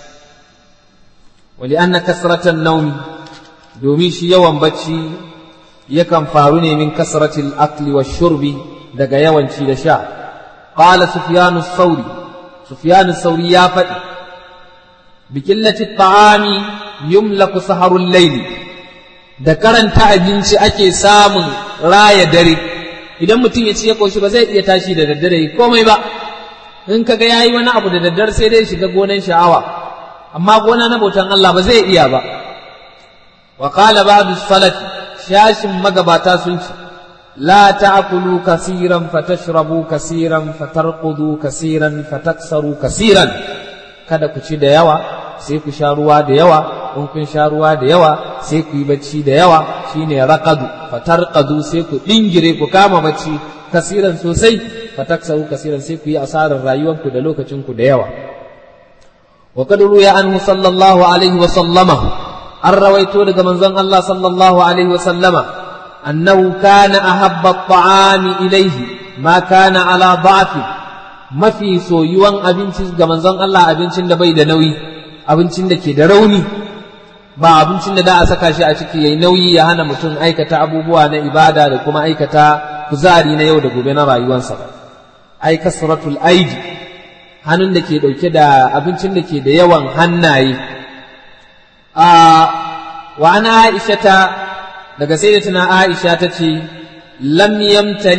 wali anna kasratan naumi domin shi yawan bacci yakan faru ne min kasratil akli wa shurbi daga yawan ci da sha qala sufyanu sauri sufyanu sauri ya faɗi bikillati ta'ami yumlaku saharul laili da karanta abinci ake samun raya dare idan mutum ya ci ya koshi ba zai iya tashi da daddare komai ba in kaga yayi wani abu da daddare sai dai shiga gonan sha'awa amma gona na bautan Allah ba zai iya ba wa qala ba'du salaf shashin magabata sun ce la ta'kulu kaseeran fatashrabu kaseeran fatarqudu kaseeran fataksaru kaseeran kada ku ci da yawa sai ku sha ruwa da yawa in kun sha ruwa da yawa sai ku yi bacci da yawa shine raqadu fatarqadu sai ku dingire ku kama bacci kasiran sosai fataksaru kasiran sai ku yi asarar rayuwarku da lokacin ku da yawa wa qad ruya anhu sallallahu alaihi wa sallama an rawaito daga manzon Allah sallallahu alaihi wa sallama annahu kana ahabba at-ta'ami ilayhi ma kana ala da'fi mafi soyuwan abinci ga manzon Allah abincin da bai da nauyi abincin da ke da rauni ba abincin da da a saka shi a ciki yayi nauyi ya hana mutum aikata abubuwa na ibada da kuma aikata kuzari na yau da gobe na rayuwarsa ba ai kasratul aidi hannun da ke dauke da abincin da ke da yawan hannaye a wa ana aisha ta daga sayyidatuna aisha ta ce lam yamtali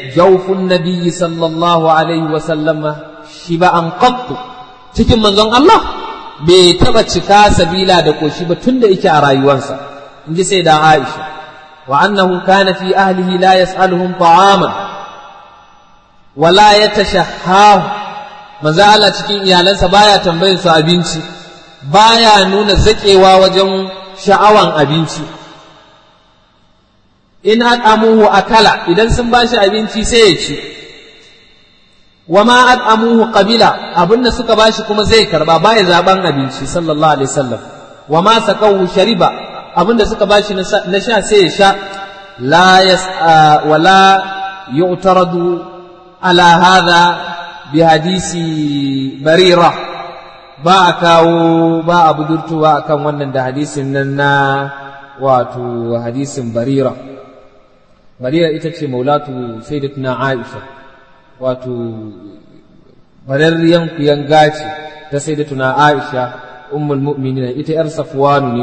jaufun nabiyyi sallallahu alaihi wa sallama shiba'an qattu cikin manzon Allah bai taba cika sabila da koshi ba tunda yake a rayuwarsa in ji sai da Aisha wa annahu kana fi ahlihi la yas'aluhum ta'aman wala yatashahhahu manzo Allah cikin iyalansa baya tambayar su abinci baya nuna zakewa wajen sha'awan abinci in at'amuhu akala idan sun bashi abinci sai ya ci wa ma at'amuhu qabila abinda suka bashi kuma zai karba baya zaban abinci sallallahu alaihi wasallam wa ma saqahu shariba abinda suka bashi na sha sai ya sha la yas wa la yu'taradu ala hadha bi hadisi barira ba a kawo ba a budurtuwa akan wannan da hadisin nan na wato hadisin barira barira ita ce maulatu sayyidatuna aisha wato bararriyan kuyan gaci ta sayyidatuna aisha ummul mu'minin ita yar safwanu ne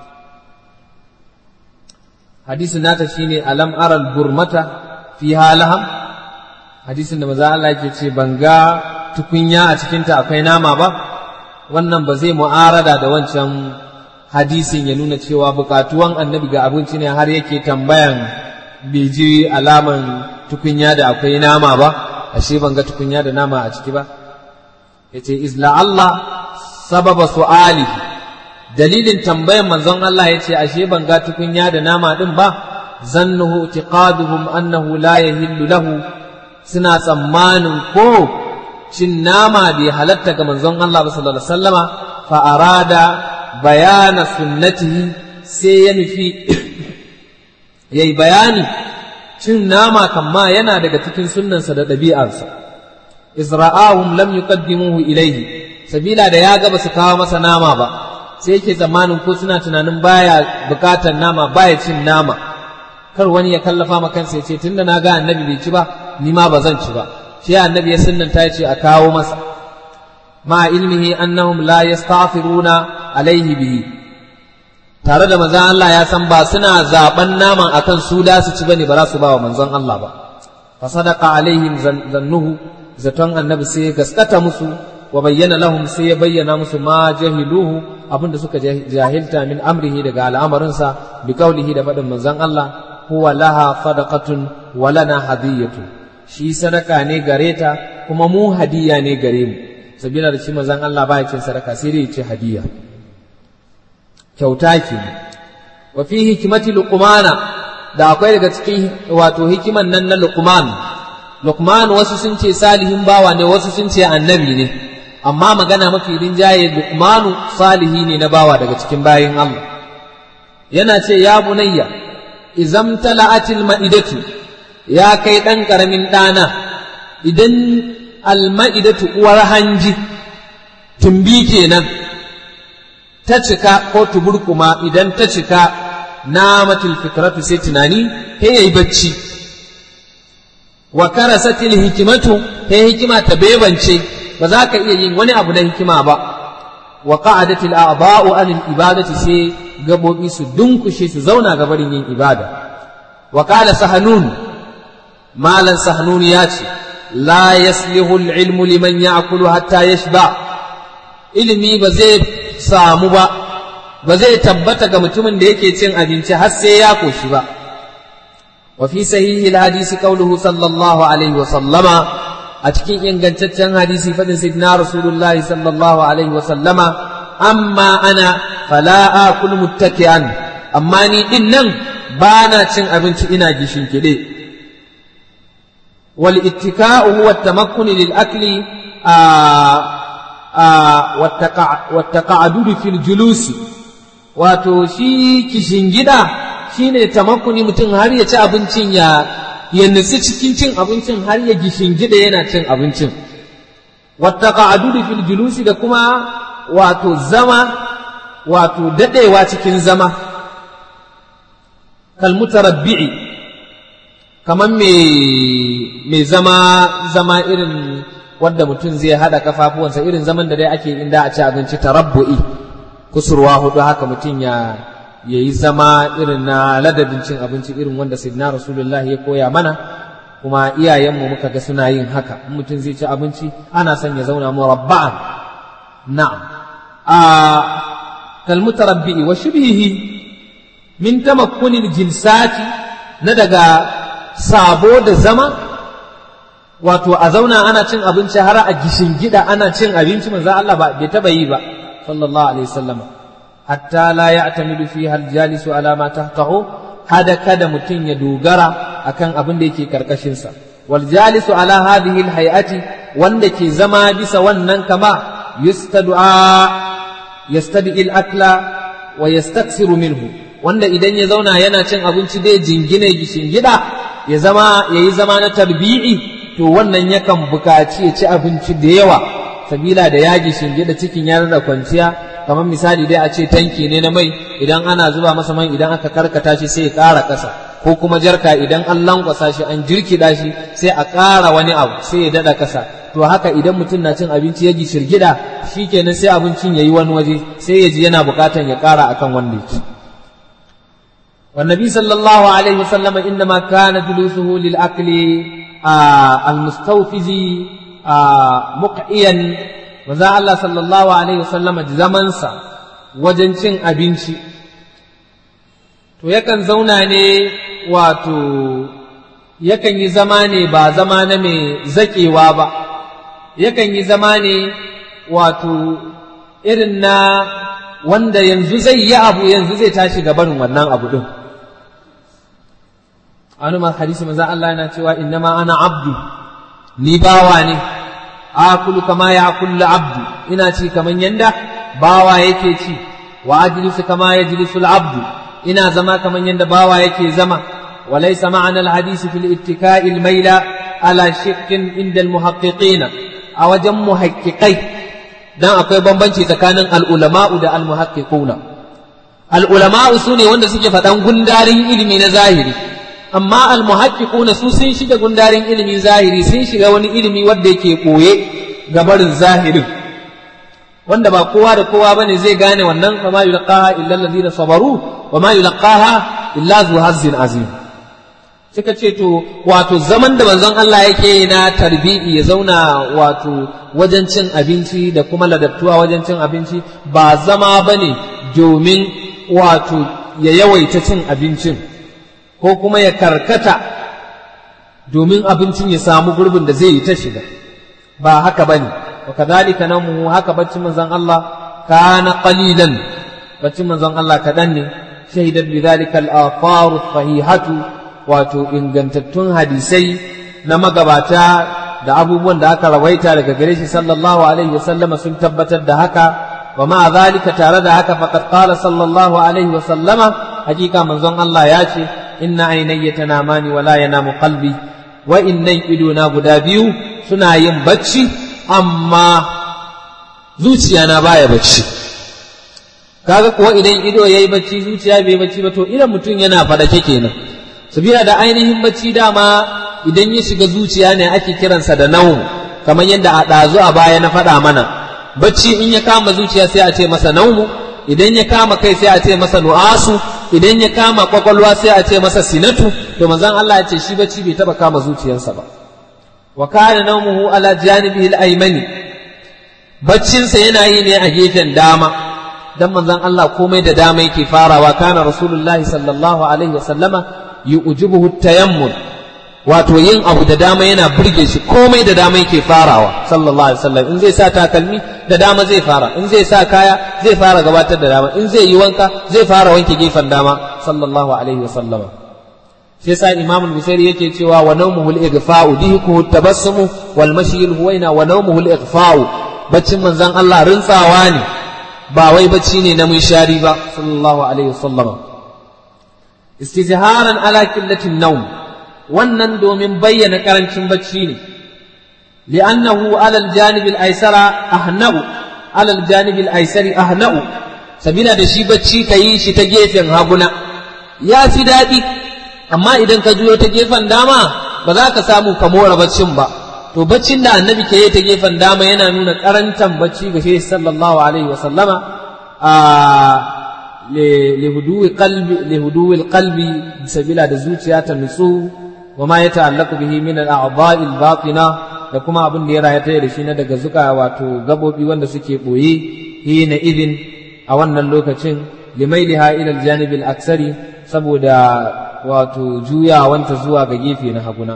hadisin nata shine alam aral burmata fi halaham hadisin da maza Allah yake ce ban ga tukunya a cikinta akwai nama ba wannan ba zai mu'arada da wancan hadisin ya nuna cewa bukatuwan annabi ga abinci ne har yake tambayan bai ji alaman tukunya da akwai nama ba ashe ban ga tukunya da nama a ciki ba yace izla Allah sababa su'ali dalilin tambayan manzon Allah yace ashe ban ga tukunya da nama din ba zannuhu i'tiqaduhum annahu la yahillu lahu suna tsammanin ko cin nama bai halatta ga manzon Allah ba sallallahu alaihi wasallama fa arada bayana sunnatihi sai ya nufi yayi bayani cin nama kamma yana daga cikin sunnansa da ɗabi'arsa izra'ahum lam yuqaddimuhu ilayhi sabila da ya ga su kawo masa nama ba sai yake tsammanin ko suna tunanin baya bukatar nama baya cin nama kar wani ya kallafa ma kansa ya ce tunda na ga annabi bai ci ba ni ma ba zan ci ba shi annabi ya sunnanta ya ce a kawo masa ma ilmihi annahum la yastaghfiruna alaihi bihi tare da manzon Allah ya san ba suna zaben naman akan su da su ci bane ba za su ba wa manzon Allah ba fa sadaqa alaihim zannuhu zaton annabi sai ya gaskata musu wa bayyana lahum sai ya bayyana musu ma jahiluhu abinda suka jahilta min amrihi daga al'amarinsa bi qaulihi da faɗin manzon Allah huwa laha sadaqatun wa lana hadiyatu shi sadaka ne gare ta kuma mu hadiya ne gare mu sabila da shi manzon Allah ba ya cin sadaka sai dai ya ce hadiya kyauta ke wa fi hikimati luqmana da akwai daga cikin wato hikiman nan na luqman luqman wasu sun ce salihin bawa ne wasu sun ce annabi ne amma magana mafi rinjaye luqmanu salihi ne na bawa daga cikin bayin Allah yana ce ya bunayya izam tala'atil ma'idatu ya kai dan karamin dana idan alma'idatu uwar hanji tumbi kenan ta cika ko tuburkuma idan ta cika namatul fikratu sai tunani he yayi bacci wa karasatil hikimatu he hikima ta bebance ba za ka iya yin wani abu na hikima ba wa qa'adatil a'dha'u anil ibadati sai gabobi su dunkushe su zauna ga barin yin ibada wa qala sahanun malan sahanun ya ce la yaslihu al-ilmu liman ya'kulu hatta yashba ilimi ba zai samu ba ba zai tabbata ga mutumin da yake cin abinci har sai ya koshi ba wa fi sahihi al-hadisi qawluhu sallallahu alaihi wa sallama a cikin ingantaccen hadisi fadin sayyidina rasulullah sallallahu alaihi wa sallama amma ana fala akul muttaki'an amma ni din nan ba na cin abinci ina gishin kide wal ittika'u huwa at-tamakkun lil akli wattaqa'adudu fil julusi wato shi kishin gida shine tamakkuni mutum har ya ci abincin ya ya nutsi cikin cin abincin har ya gishin gida yana cin abincin wattaqa'adudu fil julusi da kuma wato zama wato dadewa cikin zama kal mutarabbi'i kaman me me zama zama irin wadda mutum zai hada kafafuwansa irin zaman da dai ake inda a ci abinci tarabbu'i kusurwa hudu haka mutum ya yayi zama irin na ladabin cin abinci irin wanda sayyidina rasulullah ya koya mana kuma iyayenmu muka ga suna yin haka in mutum zai ci abinci ana son ya zauna murabba'an na'am a kalmutarabbi'i wa shibhihi min tamakkunin jilsati na daga sabo da zama wato a zauna ana cin abinci har a gishin gida ana cin abinci manzo Allah ba bai taba yi ba sallallahu alaihi wasallam hatta la ya'tamidu fiha al-jalisu ala ma tahtahu hada kada mutum ya dogara akan abin da yake karkashin sa wal jalisu ala hadhihi al-hay'ati wanda ke zama bisa wannan kama yustad'a yastadi al-akla wa yastaksiru minhu wanda idan ya zauna yana cin abinci dai jingine gishin gida ya zama yayi zama na tarbi'i to wannan yakan bukaci ya ci abinci da yawa sabila da yaji shinge da cikin ya da kwanciya kamar misali dai a ce tanki ne na mai idan ana zuba masa man idan aka karkata shi sai ya ƙara ƙasa ko kuma jarka idan an lankwasa shi an jirkida shi sai a ƙara wani abu sai ya daɗa ƙasa to haka idan mutum na cin abinci ya ji shirgida shikenan sai abincin ya yi wani waje sai ya ji yana buƙatan ya ƙara akan wanda yake والنبي صلى الله عليه وسلم إنما كان جلوسه للأكل آه المستوفز آه مقعيا وذا الله صلى الله عليه وسلم زمنسا وجنشن أبنشي to yakan zauna ne wato yakan yi zama ne ba zama na mai zaƙewa ba yakan yi zama ne wato irin na wanda yanzu zai yi abu yanzu zai tashi gabanin wannan abu ɗin wani ma hadisi maza Allah yana cewa innama ana abdu ni bawa ne akulu kama ya kullu abdu ina ci kaman yanda bawa yake ci wa ajlisu kama yajlisu abdu ina zama kaman yanda bawa yake zama وليس معنى الحديث في الاتكاء الميل على شق عند المحققين أو جم محققي dan akwai bambanci tsakanin al'ulama'u da al-muhaqqiquna al'ulama'u su ne wanda suke faɗan gundarin ilimi na zahiri amma al-muhaqqiquna su sun shiga gundarin ilimin zahiri sun shiga wani ilimi wanda yake koye ga barin zahirin wanda ba kowa da kowa bane zai gane wannan wa ma yulqaha illa allazina sabaru wa ma yulqaha illa zu hazzin azim suka ce to wato zaman da manzon Allah yake na tarbi'i ya zauna wato wajen cin abinci da kuma ladabtuwa wajen cin abinci ba zama bane domin wato ya yawaita cin abincin ko kuma ya karkata domin abincin ya samu gurbin da zai yi ta shiga ba haka bane wa kadhalika namu haka baccin manzon Allah kana qalilan baccin manzon Allah kadan ne shahidat bidhalika al-afar sahihatu wato ingantattun hadisai na magabata da abubuwan da aka rawaita daga gare shi sallallahu alaihi wasallama sun tabbatar da haka wa ma zalika tare da haka faqad qala sallallahu alaihi wasallama hakika manzon Allah ya ce inna aynayya tanamani wa la yanamu qalbi wa innan idona guda biyu suna yin bacci amma zuciya na baya bacci kaga kuwa idan ido yayi bacci zuciya bai bacci ba to idan mutum yana fadake kenan sabila da ainihin bacci dama idan ya shiga zuciya ne ake kiransa da nau kamar yadda a ɗazu a baya na faɗa mana bacci in ya kama zuciya sai a ce masa naumu idan ya kama kai sai a ce masa nu'asu idan ya kama kwakwalwa sai a ce masa sinatu to manzon Allah ya ce shi bacci bai taba kama zuciyarsa ba wa kana nawmuhu ala janibihi al-aymani baccinsa yana yi ne a gefen dama dan manzon Allah komai da dama yake farawa kana rasulullahi sallallahu alaihi wasallama yu'jibuhu tayammun wato yin abu da dama yana burge shi komai da dama yake farawa sallallahu alaihi wasallam in zai sa takalmi da dama zai fara in zai sa kaya zai fara gabatar da dama in zai yi wanka zai fara wanke gefen dama sallallahu alaihi wasallama sai sa imam al-busairi yake cewa wa nawmuhu al-ighfa'u dihkuhu tabassumu wal mashi al-huwaina wa nawmuhu al-ighfa'u baccin manzon Allah rintsawa ne ba wai bacci ne na munshari ba sallallahu alaihi wasallama istizharan ala qillatin nawm wannan domin bayyana karancin bacci ne li'annahu alal janibil aisara ahna'u alal janibil aisari ahna'u sabila da shi bacci ka yi shi ta gefen haguna ya fi daɗi amma idan ka juyo ta gefen dama ba za ka samu ka mora baccin ba to baccin da annabi ke yi ta gefen dama yana nuna karantan bacci ga shi sallallahu alaihi wa sallama a lihuduwi qalbi lihuduwi qalbi sabila da zuciya ta nutsu wa ma ya ta'allaqu bihi min al-a'dha'i al-batina da kuma abin da ya rayata da shi na daga zuka wato gabobi wanda suke boye hina idin a wannan lokacin limailiha ila al-janib al-aksari saboda wato juyawanta zuwa ga gefe na haguna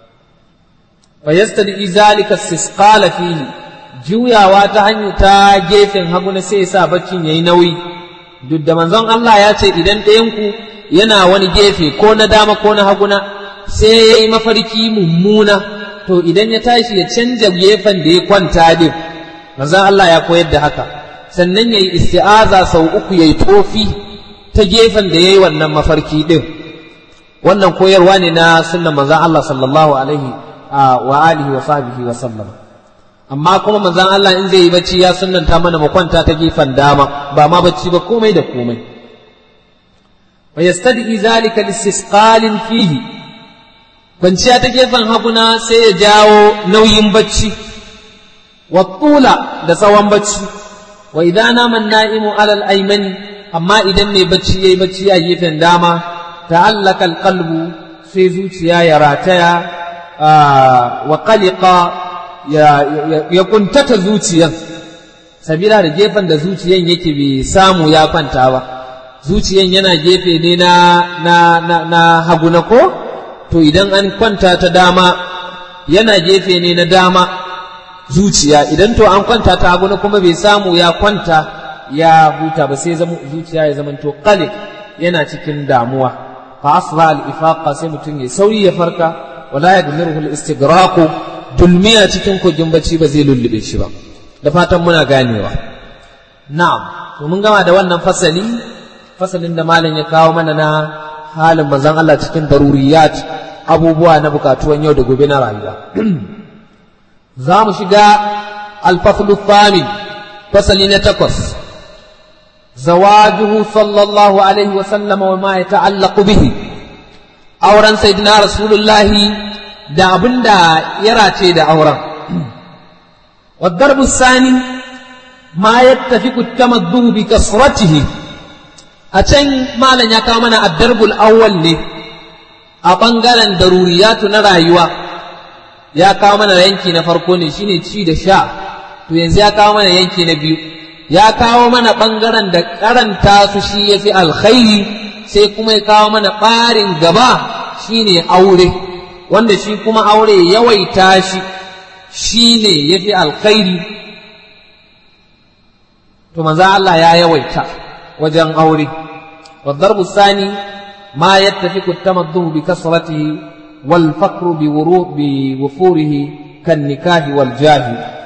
fayastadi zalika istisqala fihi juyawa ta hanyar ta gefen haguna sai ya sa baccin yayi nauyi duk da manzon Allah ya ce idan ɗayan ku yana wani gefe ko na dama ko na haguna sai ya yi mafarki mummuna to idan ya tashi ya canja gefen da ya kwanta din manzon Allah ya koyar da haka sannan ya yi isti'aza sau uku ya yi tofi ta gefen da ya yi wannan mafarki din wannan koyarwa ne na sunnan manzon Allah sallallahu alaihi wa alihi wa sahbihi wa sallam amma kuma manzon Allah in zai yi bacci ya sunnanta mana mu kwanta ta gefen dama ba ma bacci ba komai da komai wa yastadi zalika listisqalin fihi kwanciya ta gefen haguna sai ya jawo nauyin bacci wa tula da tsawon bacci wa idan nama na'imu alal aymani amma idan ne bacci yayi bacci a gefen dama ta'allaka alqalbu sai zuciya ya rataya wa qaliqa ya kuntata zuciyan sabila da gefen da zuciyan yake bai samu ya kwanta ba zuciyan yana gefe ne na na na, na hagu na ko to idan an kwanta ta dama yana gefe ne na dama zuciya idan to an kwanta ta hagu na kuma bai samu ya kwanta ya huta ba sai zuciya ya zamanto qaliq yana cikin damuwa fa asra al ifaqa sai mutum ya sauri ya farka wala yadmiruhu al istighraq dulmiya cikin kogin bacci ba zai lullube shi ba da fatan muna ganewa na'am to mun gama da wannan fasali fasalin da malam ya kawo mana na halin manzon Allah cikin daruriyat abubuwa na bukatuwan yau da gobe na rayuwa za mu shiga alfaslu thamin fasali na takwas zawajuhu sallallahu alaihi wa sallama wa ma yata'allaqu bihi auren sayyidina rasulullahi da abinda ya race da auren والضرب الثاني ما يتفق التمدد بكثرته أتن ما لن يكامنا الضرب الأول ne a ɓangaren daruriyatu na rayuwa ya kawo mana yanki na farko ne shine ci da sha to yanzu ya kawo mana yanki na biyu ya kawo mana ɓangaren da karanta su shi ya fi alkhairi sai kuma ya kawo mana ɓarin gaba shine aure wanda shi kuma aure yawaita shi shine ya fi alkhairi to manzo Allah ya yawaita wajen aure والضرب الثاني ما يتفق التمدد بكثرته والفقر بوفوره كالنكاه والجاه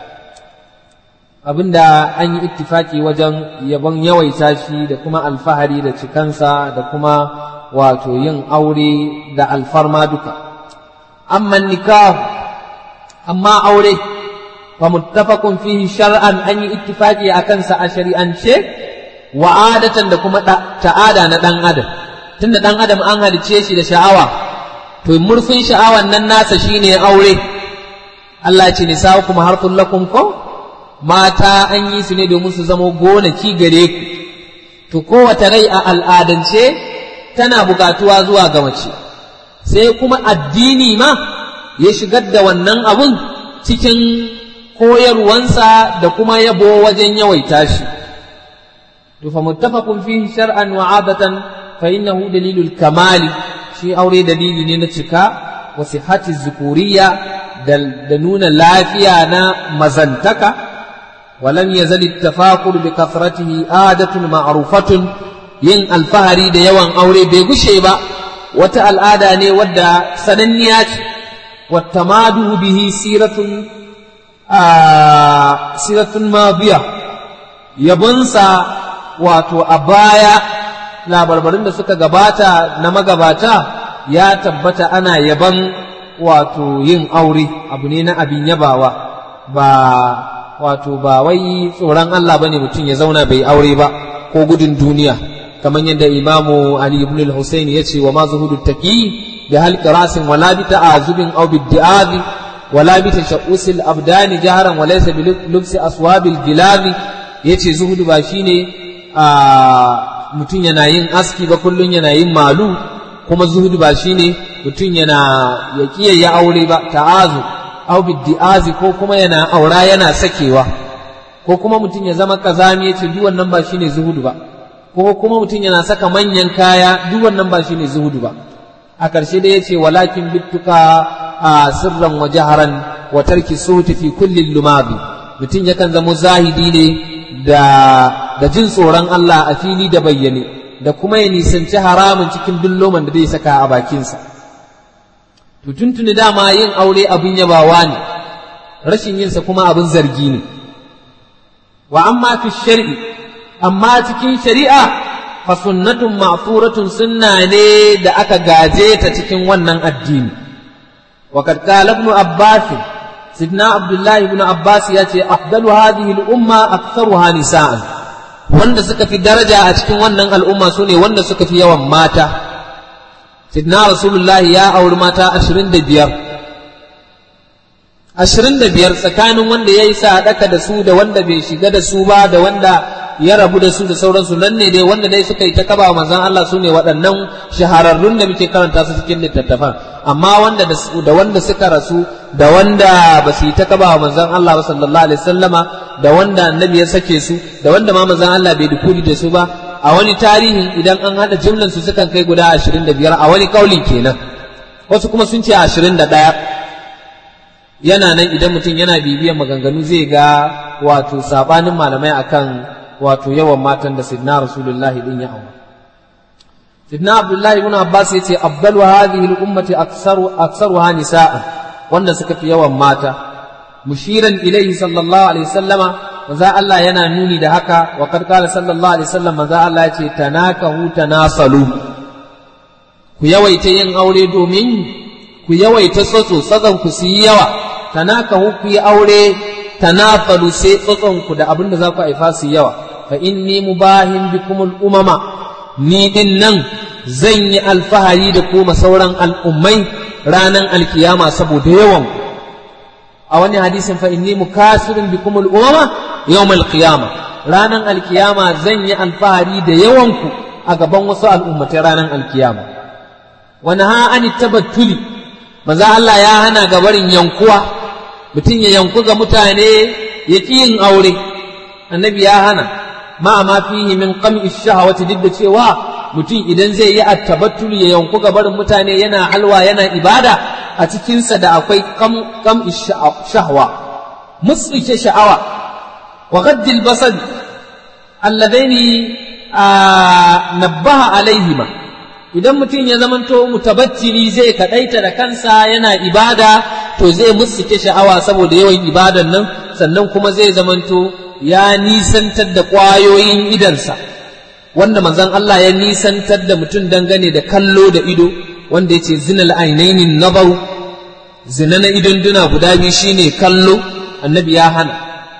abinda an yi ittifaki wajen yabon yawaita shi da kuma alfahari da cikansa da kuma wato yin aure da alfarma duka amma nikahu amma aure fa muttafaqun fihi shar'an an yi ittifaki akan sa a shari'ance wa adatan da kuma ta'ada na dan adam tunda dan adam an halice shi da sha'awa to murfin sha'awan nan nasa shine aure Allah ce nisa'ukum harthul lakum ko mata an yi su ne domin su zama gonaki gare ku to kowace rai a al'adance tana bukatuwa zuwa ga mace sai kuma addini ma ya shigar da wannan abun cikin koyarwansa da kuma yabo wajen yawaita shi to fa muttafaqun fihi shar'an wa 'adatan fa innahu dalilul kamali shi aure dalili ne na cika wa sihhati zukuriya da nuna lafiya na mazantaka ولم يزل التفاخر بكثرته عادة معروفة yin alfahari da yawan aure bai gushe ba wata al'ada ne wadda sananniya ce wata madu bihi siratun siratun mabiya yabonsa wato a baya labarbarin da suka gabata na magabata ya tabbata ana yaban wato yin aure abu ne na abin yabawa ba wato ba wai tsoron Allah bane mutum ya zauna bai aure ba ko gudun duniya kamar yadda imamu Ali ibn al-Husayn ya ce wa ma zuhudu taqi bi halqi rasin wala bi ta'azubin aw bi di'abi wala bi tashaqqus al-abdan jaharan wa laysa bi lubsi aswab al-gilab yace zuhudu ba shine a mutum yana yin aski ba kullun yana yin malu kuma zuhudu ba shine mutum yana ya kiyayya aure ba ta'azu au biddi'azi ko kuma yana aura yana sakewa ko kuma mutum ya zama kazami ya ce duk wannan ba shine zuhudu ba ko kuma mutum yana saka manyan kaya duk wannan ba shine zuhudu ba a ƙarshe da yace walakin bittuka a sirran wa jaharan wa tarki suhuti fi kulli lumabi mutum yakan zama zahidi ne da da jin tsoron Allah a fili da bayyane da kuma ya nisanci haramun cikin duk loman da zai saka a bakinsa to tuntuni dama yin aure abin yabawa ne rashin yinsa kuma abin zargi ne wa amma fi shar'i amma cikin shari'a fa sunnatun ma'furatun sunna ne da aka gaje ta cikin wannan addini wa kad qala ibn abbas sidna abdullah ibn abbas ya ce afdalu hadhihi al-umma aktharuha nisa'an wanda suka fi daraja a cikin wannan al'umma sune wanda suka fi yawan mata sidna rasulullah ya auri mata 25 ashirin da biyar tsakanin wanda ya yi sadaka da su da wanda bai shiga da su ba da wanda ya rabu da su da sauransu nan ne dai wanda dai suka yi ta kaba manzon Allah su ne waɗannan shahararrun da muke karanta su cikin littattafan amma wanda da wanda suka rasu da wanda ba su yi ta kaba manzon Allah ba sallallahu alaihi wasallama da wanda annabi ya sake su da wanda ma manzon Allah bai dukuli da su ba a wani tarihi idan an hada jimlan su sukan kai guda ashirin da biyar a wani kauli kenan wasu kuma sun ce ashirin da ɗaya yana nan idan mutum yana bibiyan maganganu zai ga wato sabanin malamai akan wato yawan matan da sidna rasulullahi din ya aura sidna abdullahi ibn abbas yace afdalu hadhihi al-ummati aktsaru aktsaruha nisaa wanda suka fi yawan mata mushiran ilayhi sallallahu alaihi wasallama manzo Allah yana nuni da haka wa qad qala sallallahu alaihi wasallam manzo Allah yace tanakahu tanasalu ku yawaita yin aure domin ku yawaita tsotso tsazan ku su yi yawa tanakahu ku yi aure tanafalu sai tsotson ku da abin da za ku haifa su yawa fa inni mubahin bikum umama ni din nan zan yi alfahari da kuma sauran al'ummai ranan alkiyama saboda yawan a wani hadisin fa inni mukasirun bikum umama yawmal qiyama ranan alkiyama zan yi alfahari da yawan ku a gaban wasu al'ummatai ranan alkiyama wani ha ani tabattuli maza Allah ya hana gabarin yankuwa mutum ya yanku ga mutane ya ƙi yin aure annabi ya hana ma ma fihi min qam'i shahawati duk da cewa mutum idan zai yi attabattul ya yanku ga barin mutane yana halwa yana ibada a cikinsa da akwai qam'i shahwa musrike sha'awa wa gaddil basad alladaini nabbaha alaihima idan mutum ya zamanto mutabattili zai kadaita da kansa yana ibada to zai musike sha'awa saboda yawan ibadan nan sannan kuma zai zamanto ya nisantar da ƙwayoyin idansa wanda manzon Allah ya nisantar da mutum dangane da kallo da ido wanda ya ce zinal ainainin nabaru zina na idon duna guda biyu shine kallo annabi ya hana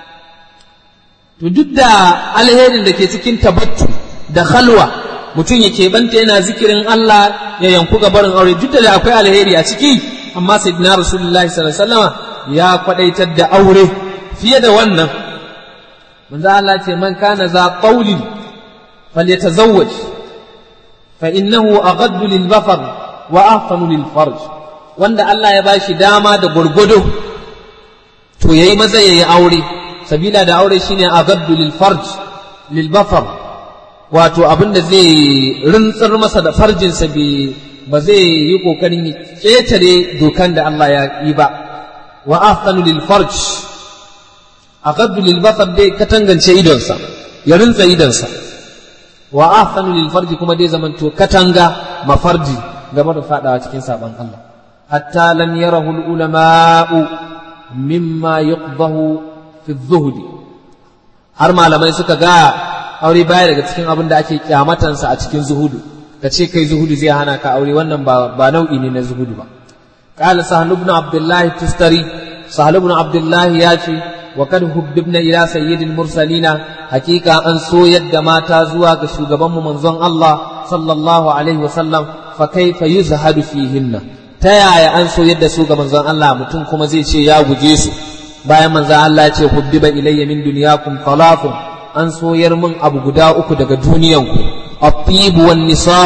to duk da alherin da ke cikin tabattu da khalwa mutum ya keɓanta yana zikirin Allah ya yanku gabarin aure duk da akwai alheri a ciki amma sayyidina rasulullahi sallallahu alaihi wasallam ya kwadaitar da aure fiye da wannan manzo Allah ce man kana za qawlin falyatazawwaj fa innahu aghaddu lil basar wa ahsanu lil farj wanda Allah ya bashi dama da gurgudu to yayi maza yayi aure sabila da aure shine aghaddu lil farj lil basar wato abin da zai rintsar masa da farjinsa ba zai yi ƙoƙarin ya ƙetare dokan da Allah ya yi ba wa ahsanu lil farj aqaddu lil basar dai katangance idonsa ya rintsa idonsa wa ahsanu lil farj kuma dai zamanto katanga mafarji game da fadawa cikin saban Allah hatta lam yarahu al ulama'u mimma yuqdahu fi zuhdi har malamai suka ga aure baya daga cikin abin da ake kyamatansa a cikin zuhudu ka ce kai zuhudu zai hana ka aure wannan ba, ba nau'i ne na zuhudu ba qala sahal ibn abdullah tustari sahal ibn abdullah ya ce wa kad hubbibna ila sayyidil mursalina hakika an so yadda mata zuwa ga shugaban mu manzon Allah sallallahu alaihi wasallam fa kaifa yuzhadu fihinna ta yaya an so yadda su ga manzon Allah mutum kuma zai ce ya guje su bayan manzon Allah ya ce hubbiba ilayya min dunyakum talafun an soyar min abu guda uku daga duniyanku at-tibu wan nisa'u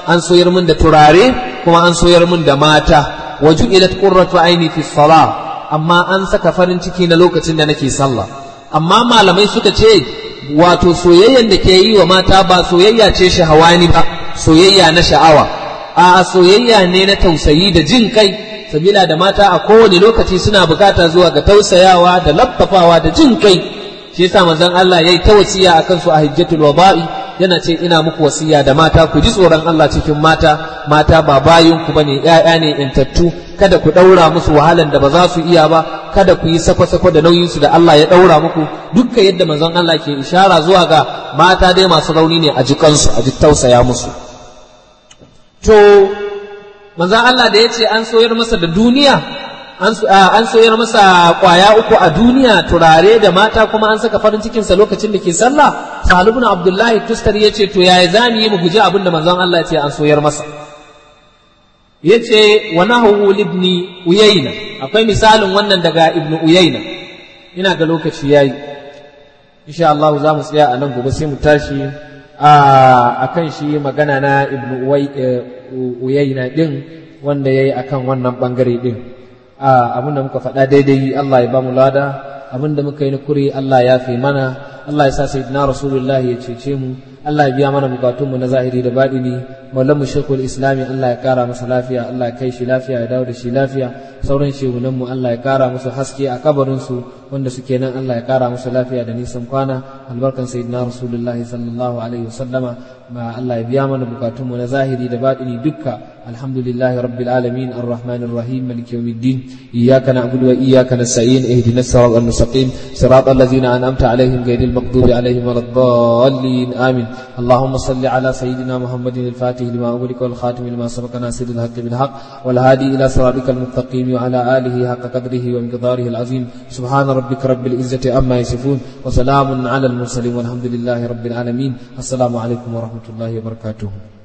an soyar min da turare kuma an soyar min da mata waju ilat qurratu aini fi salah amma an saka farin ciki na lokacin da nake sallah amma malamai suka ce wato soyayyan da ke yi wa mata ba soyayya ce shahawani ba soyayya na sha'awa a soyayya ne na tausayi da jin kai sabila da mata a kowane lokaci suna bukata zuwa ga tausayawa da labbafawa da jin kai shi yasa manzon Allah yayi ta wasiya akan su a hajjatul wada'i yana ce ina muku wasiya da mata ku ji tsoron Allah cikin mata mata ba bayin ku bane ƴaƴa ne intattu kada ku daura musu wahalan da ba za su iya ba kada ku yi sako-sako da nauyin su da Allah ya daura muku dukka yadda manzon Allah ke ishara zuwa ga mata dai masu rauni ne a jikansu a ji tausaya musu to manzon Allah da ya ce an soyar masa da duniya an soyar masa kwaya uku a duniya turare da mata kuma an saka farin cikinsa lokacin da ke sallah salibun abdullahi tustar ya ce to yaya za mu yi mu guji abin da manzon Allah ya ce an soyar masa ya ce wa nahu libni uyayna akwai misalin wannan daga ibnu uyayna ina ga lokaci yayi insha Allah za mu tsaya a nan gobe sai mu tashi a kan shi magana na ibnu uyayna din wanda yayi akan wannan bangare din abinda muka faɗa daidai Allah ya ba mu lada abinda muka yi na kuri Allah ya fi mana Allah ya sa sayyidina rasulullahi ya cece mu Allah ya biya mana bukatunmu na zahiri da baɗini mallan mu shekul islami Allah ya kara masa lafiya Allah ya kai shi lafiya ya dawo da shi lafiya sauran shehunan mu Allah ya kara musu haske a kabarin su wanda suke nan Allah ya kara musu lafiya da nisan kwana albarkan sayyidina rasulullahi sallallahu alaihi wasallama ma Allah ya biya mana bukatunmu na zahiri da baɗini dukka alhamdulillahi rabbil alamin arrahmanir rahim maliki yawmiddin iyyaka na'budu wa iyyaka nasta'in ihdinas siratal mustaqim siratal ladzina an'amta alaihim ghayril maghdubi alaihim waladdallin amin اللهم صل على سيدنا محمد الفاتح لما أغلق والخاتم لما سبق ناصر الحق بالحق والهادي إلى صراطك المستقيم وعلى آله حق قدره ومقداره العظيم سبحان ربك رب العزة عما يصفون وسلام على المرسلين والحمد لله رب العالمين السلام عليكم ورحمة الله وبركاته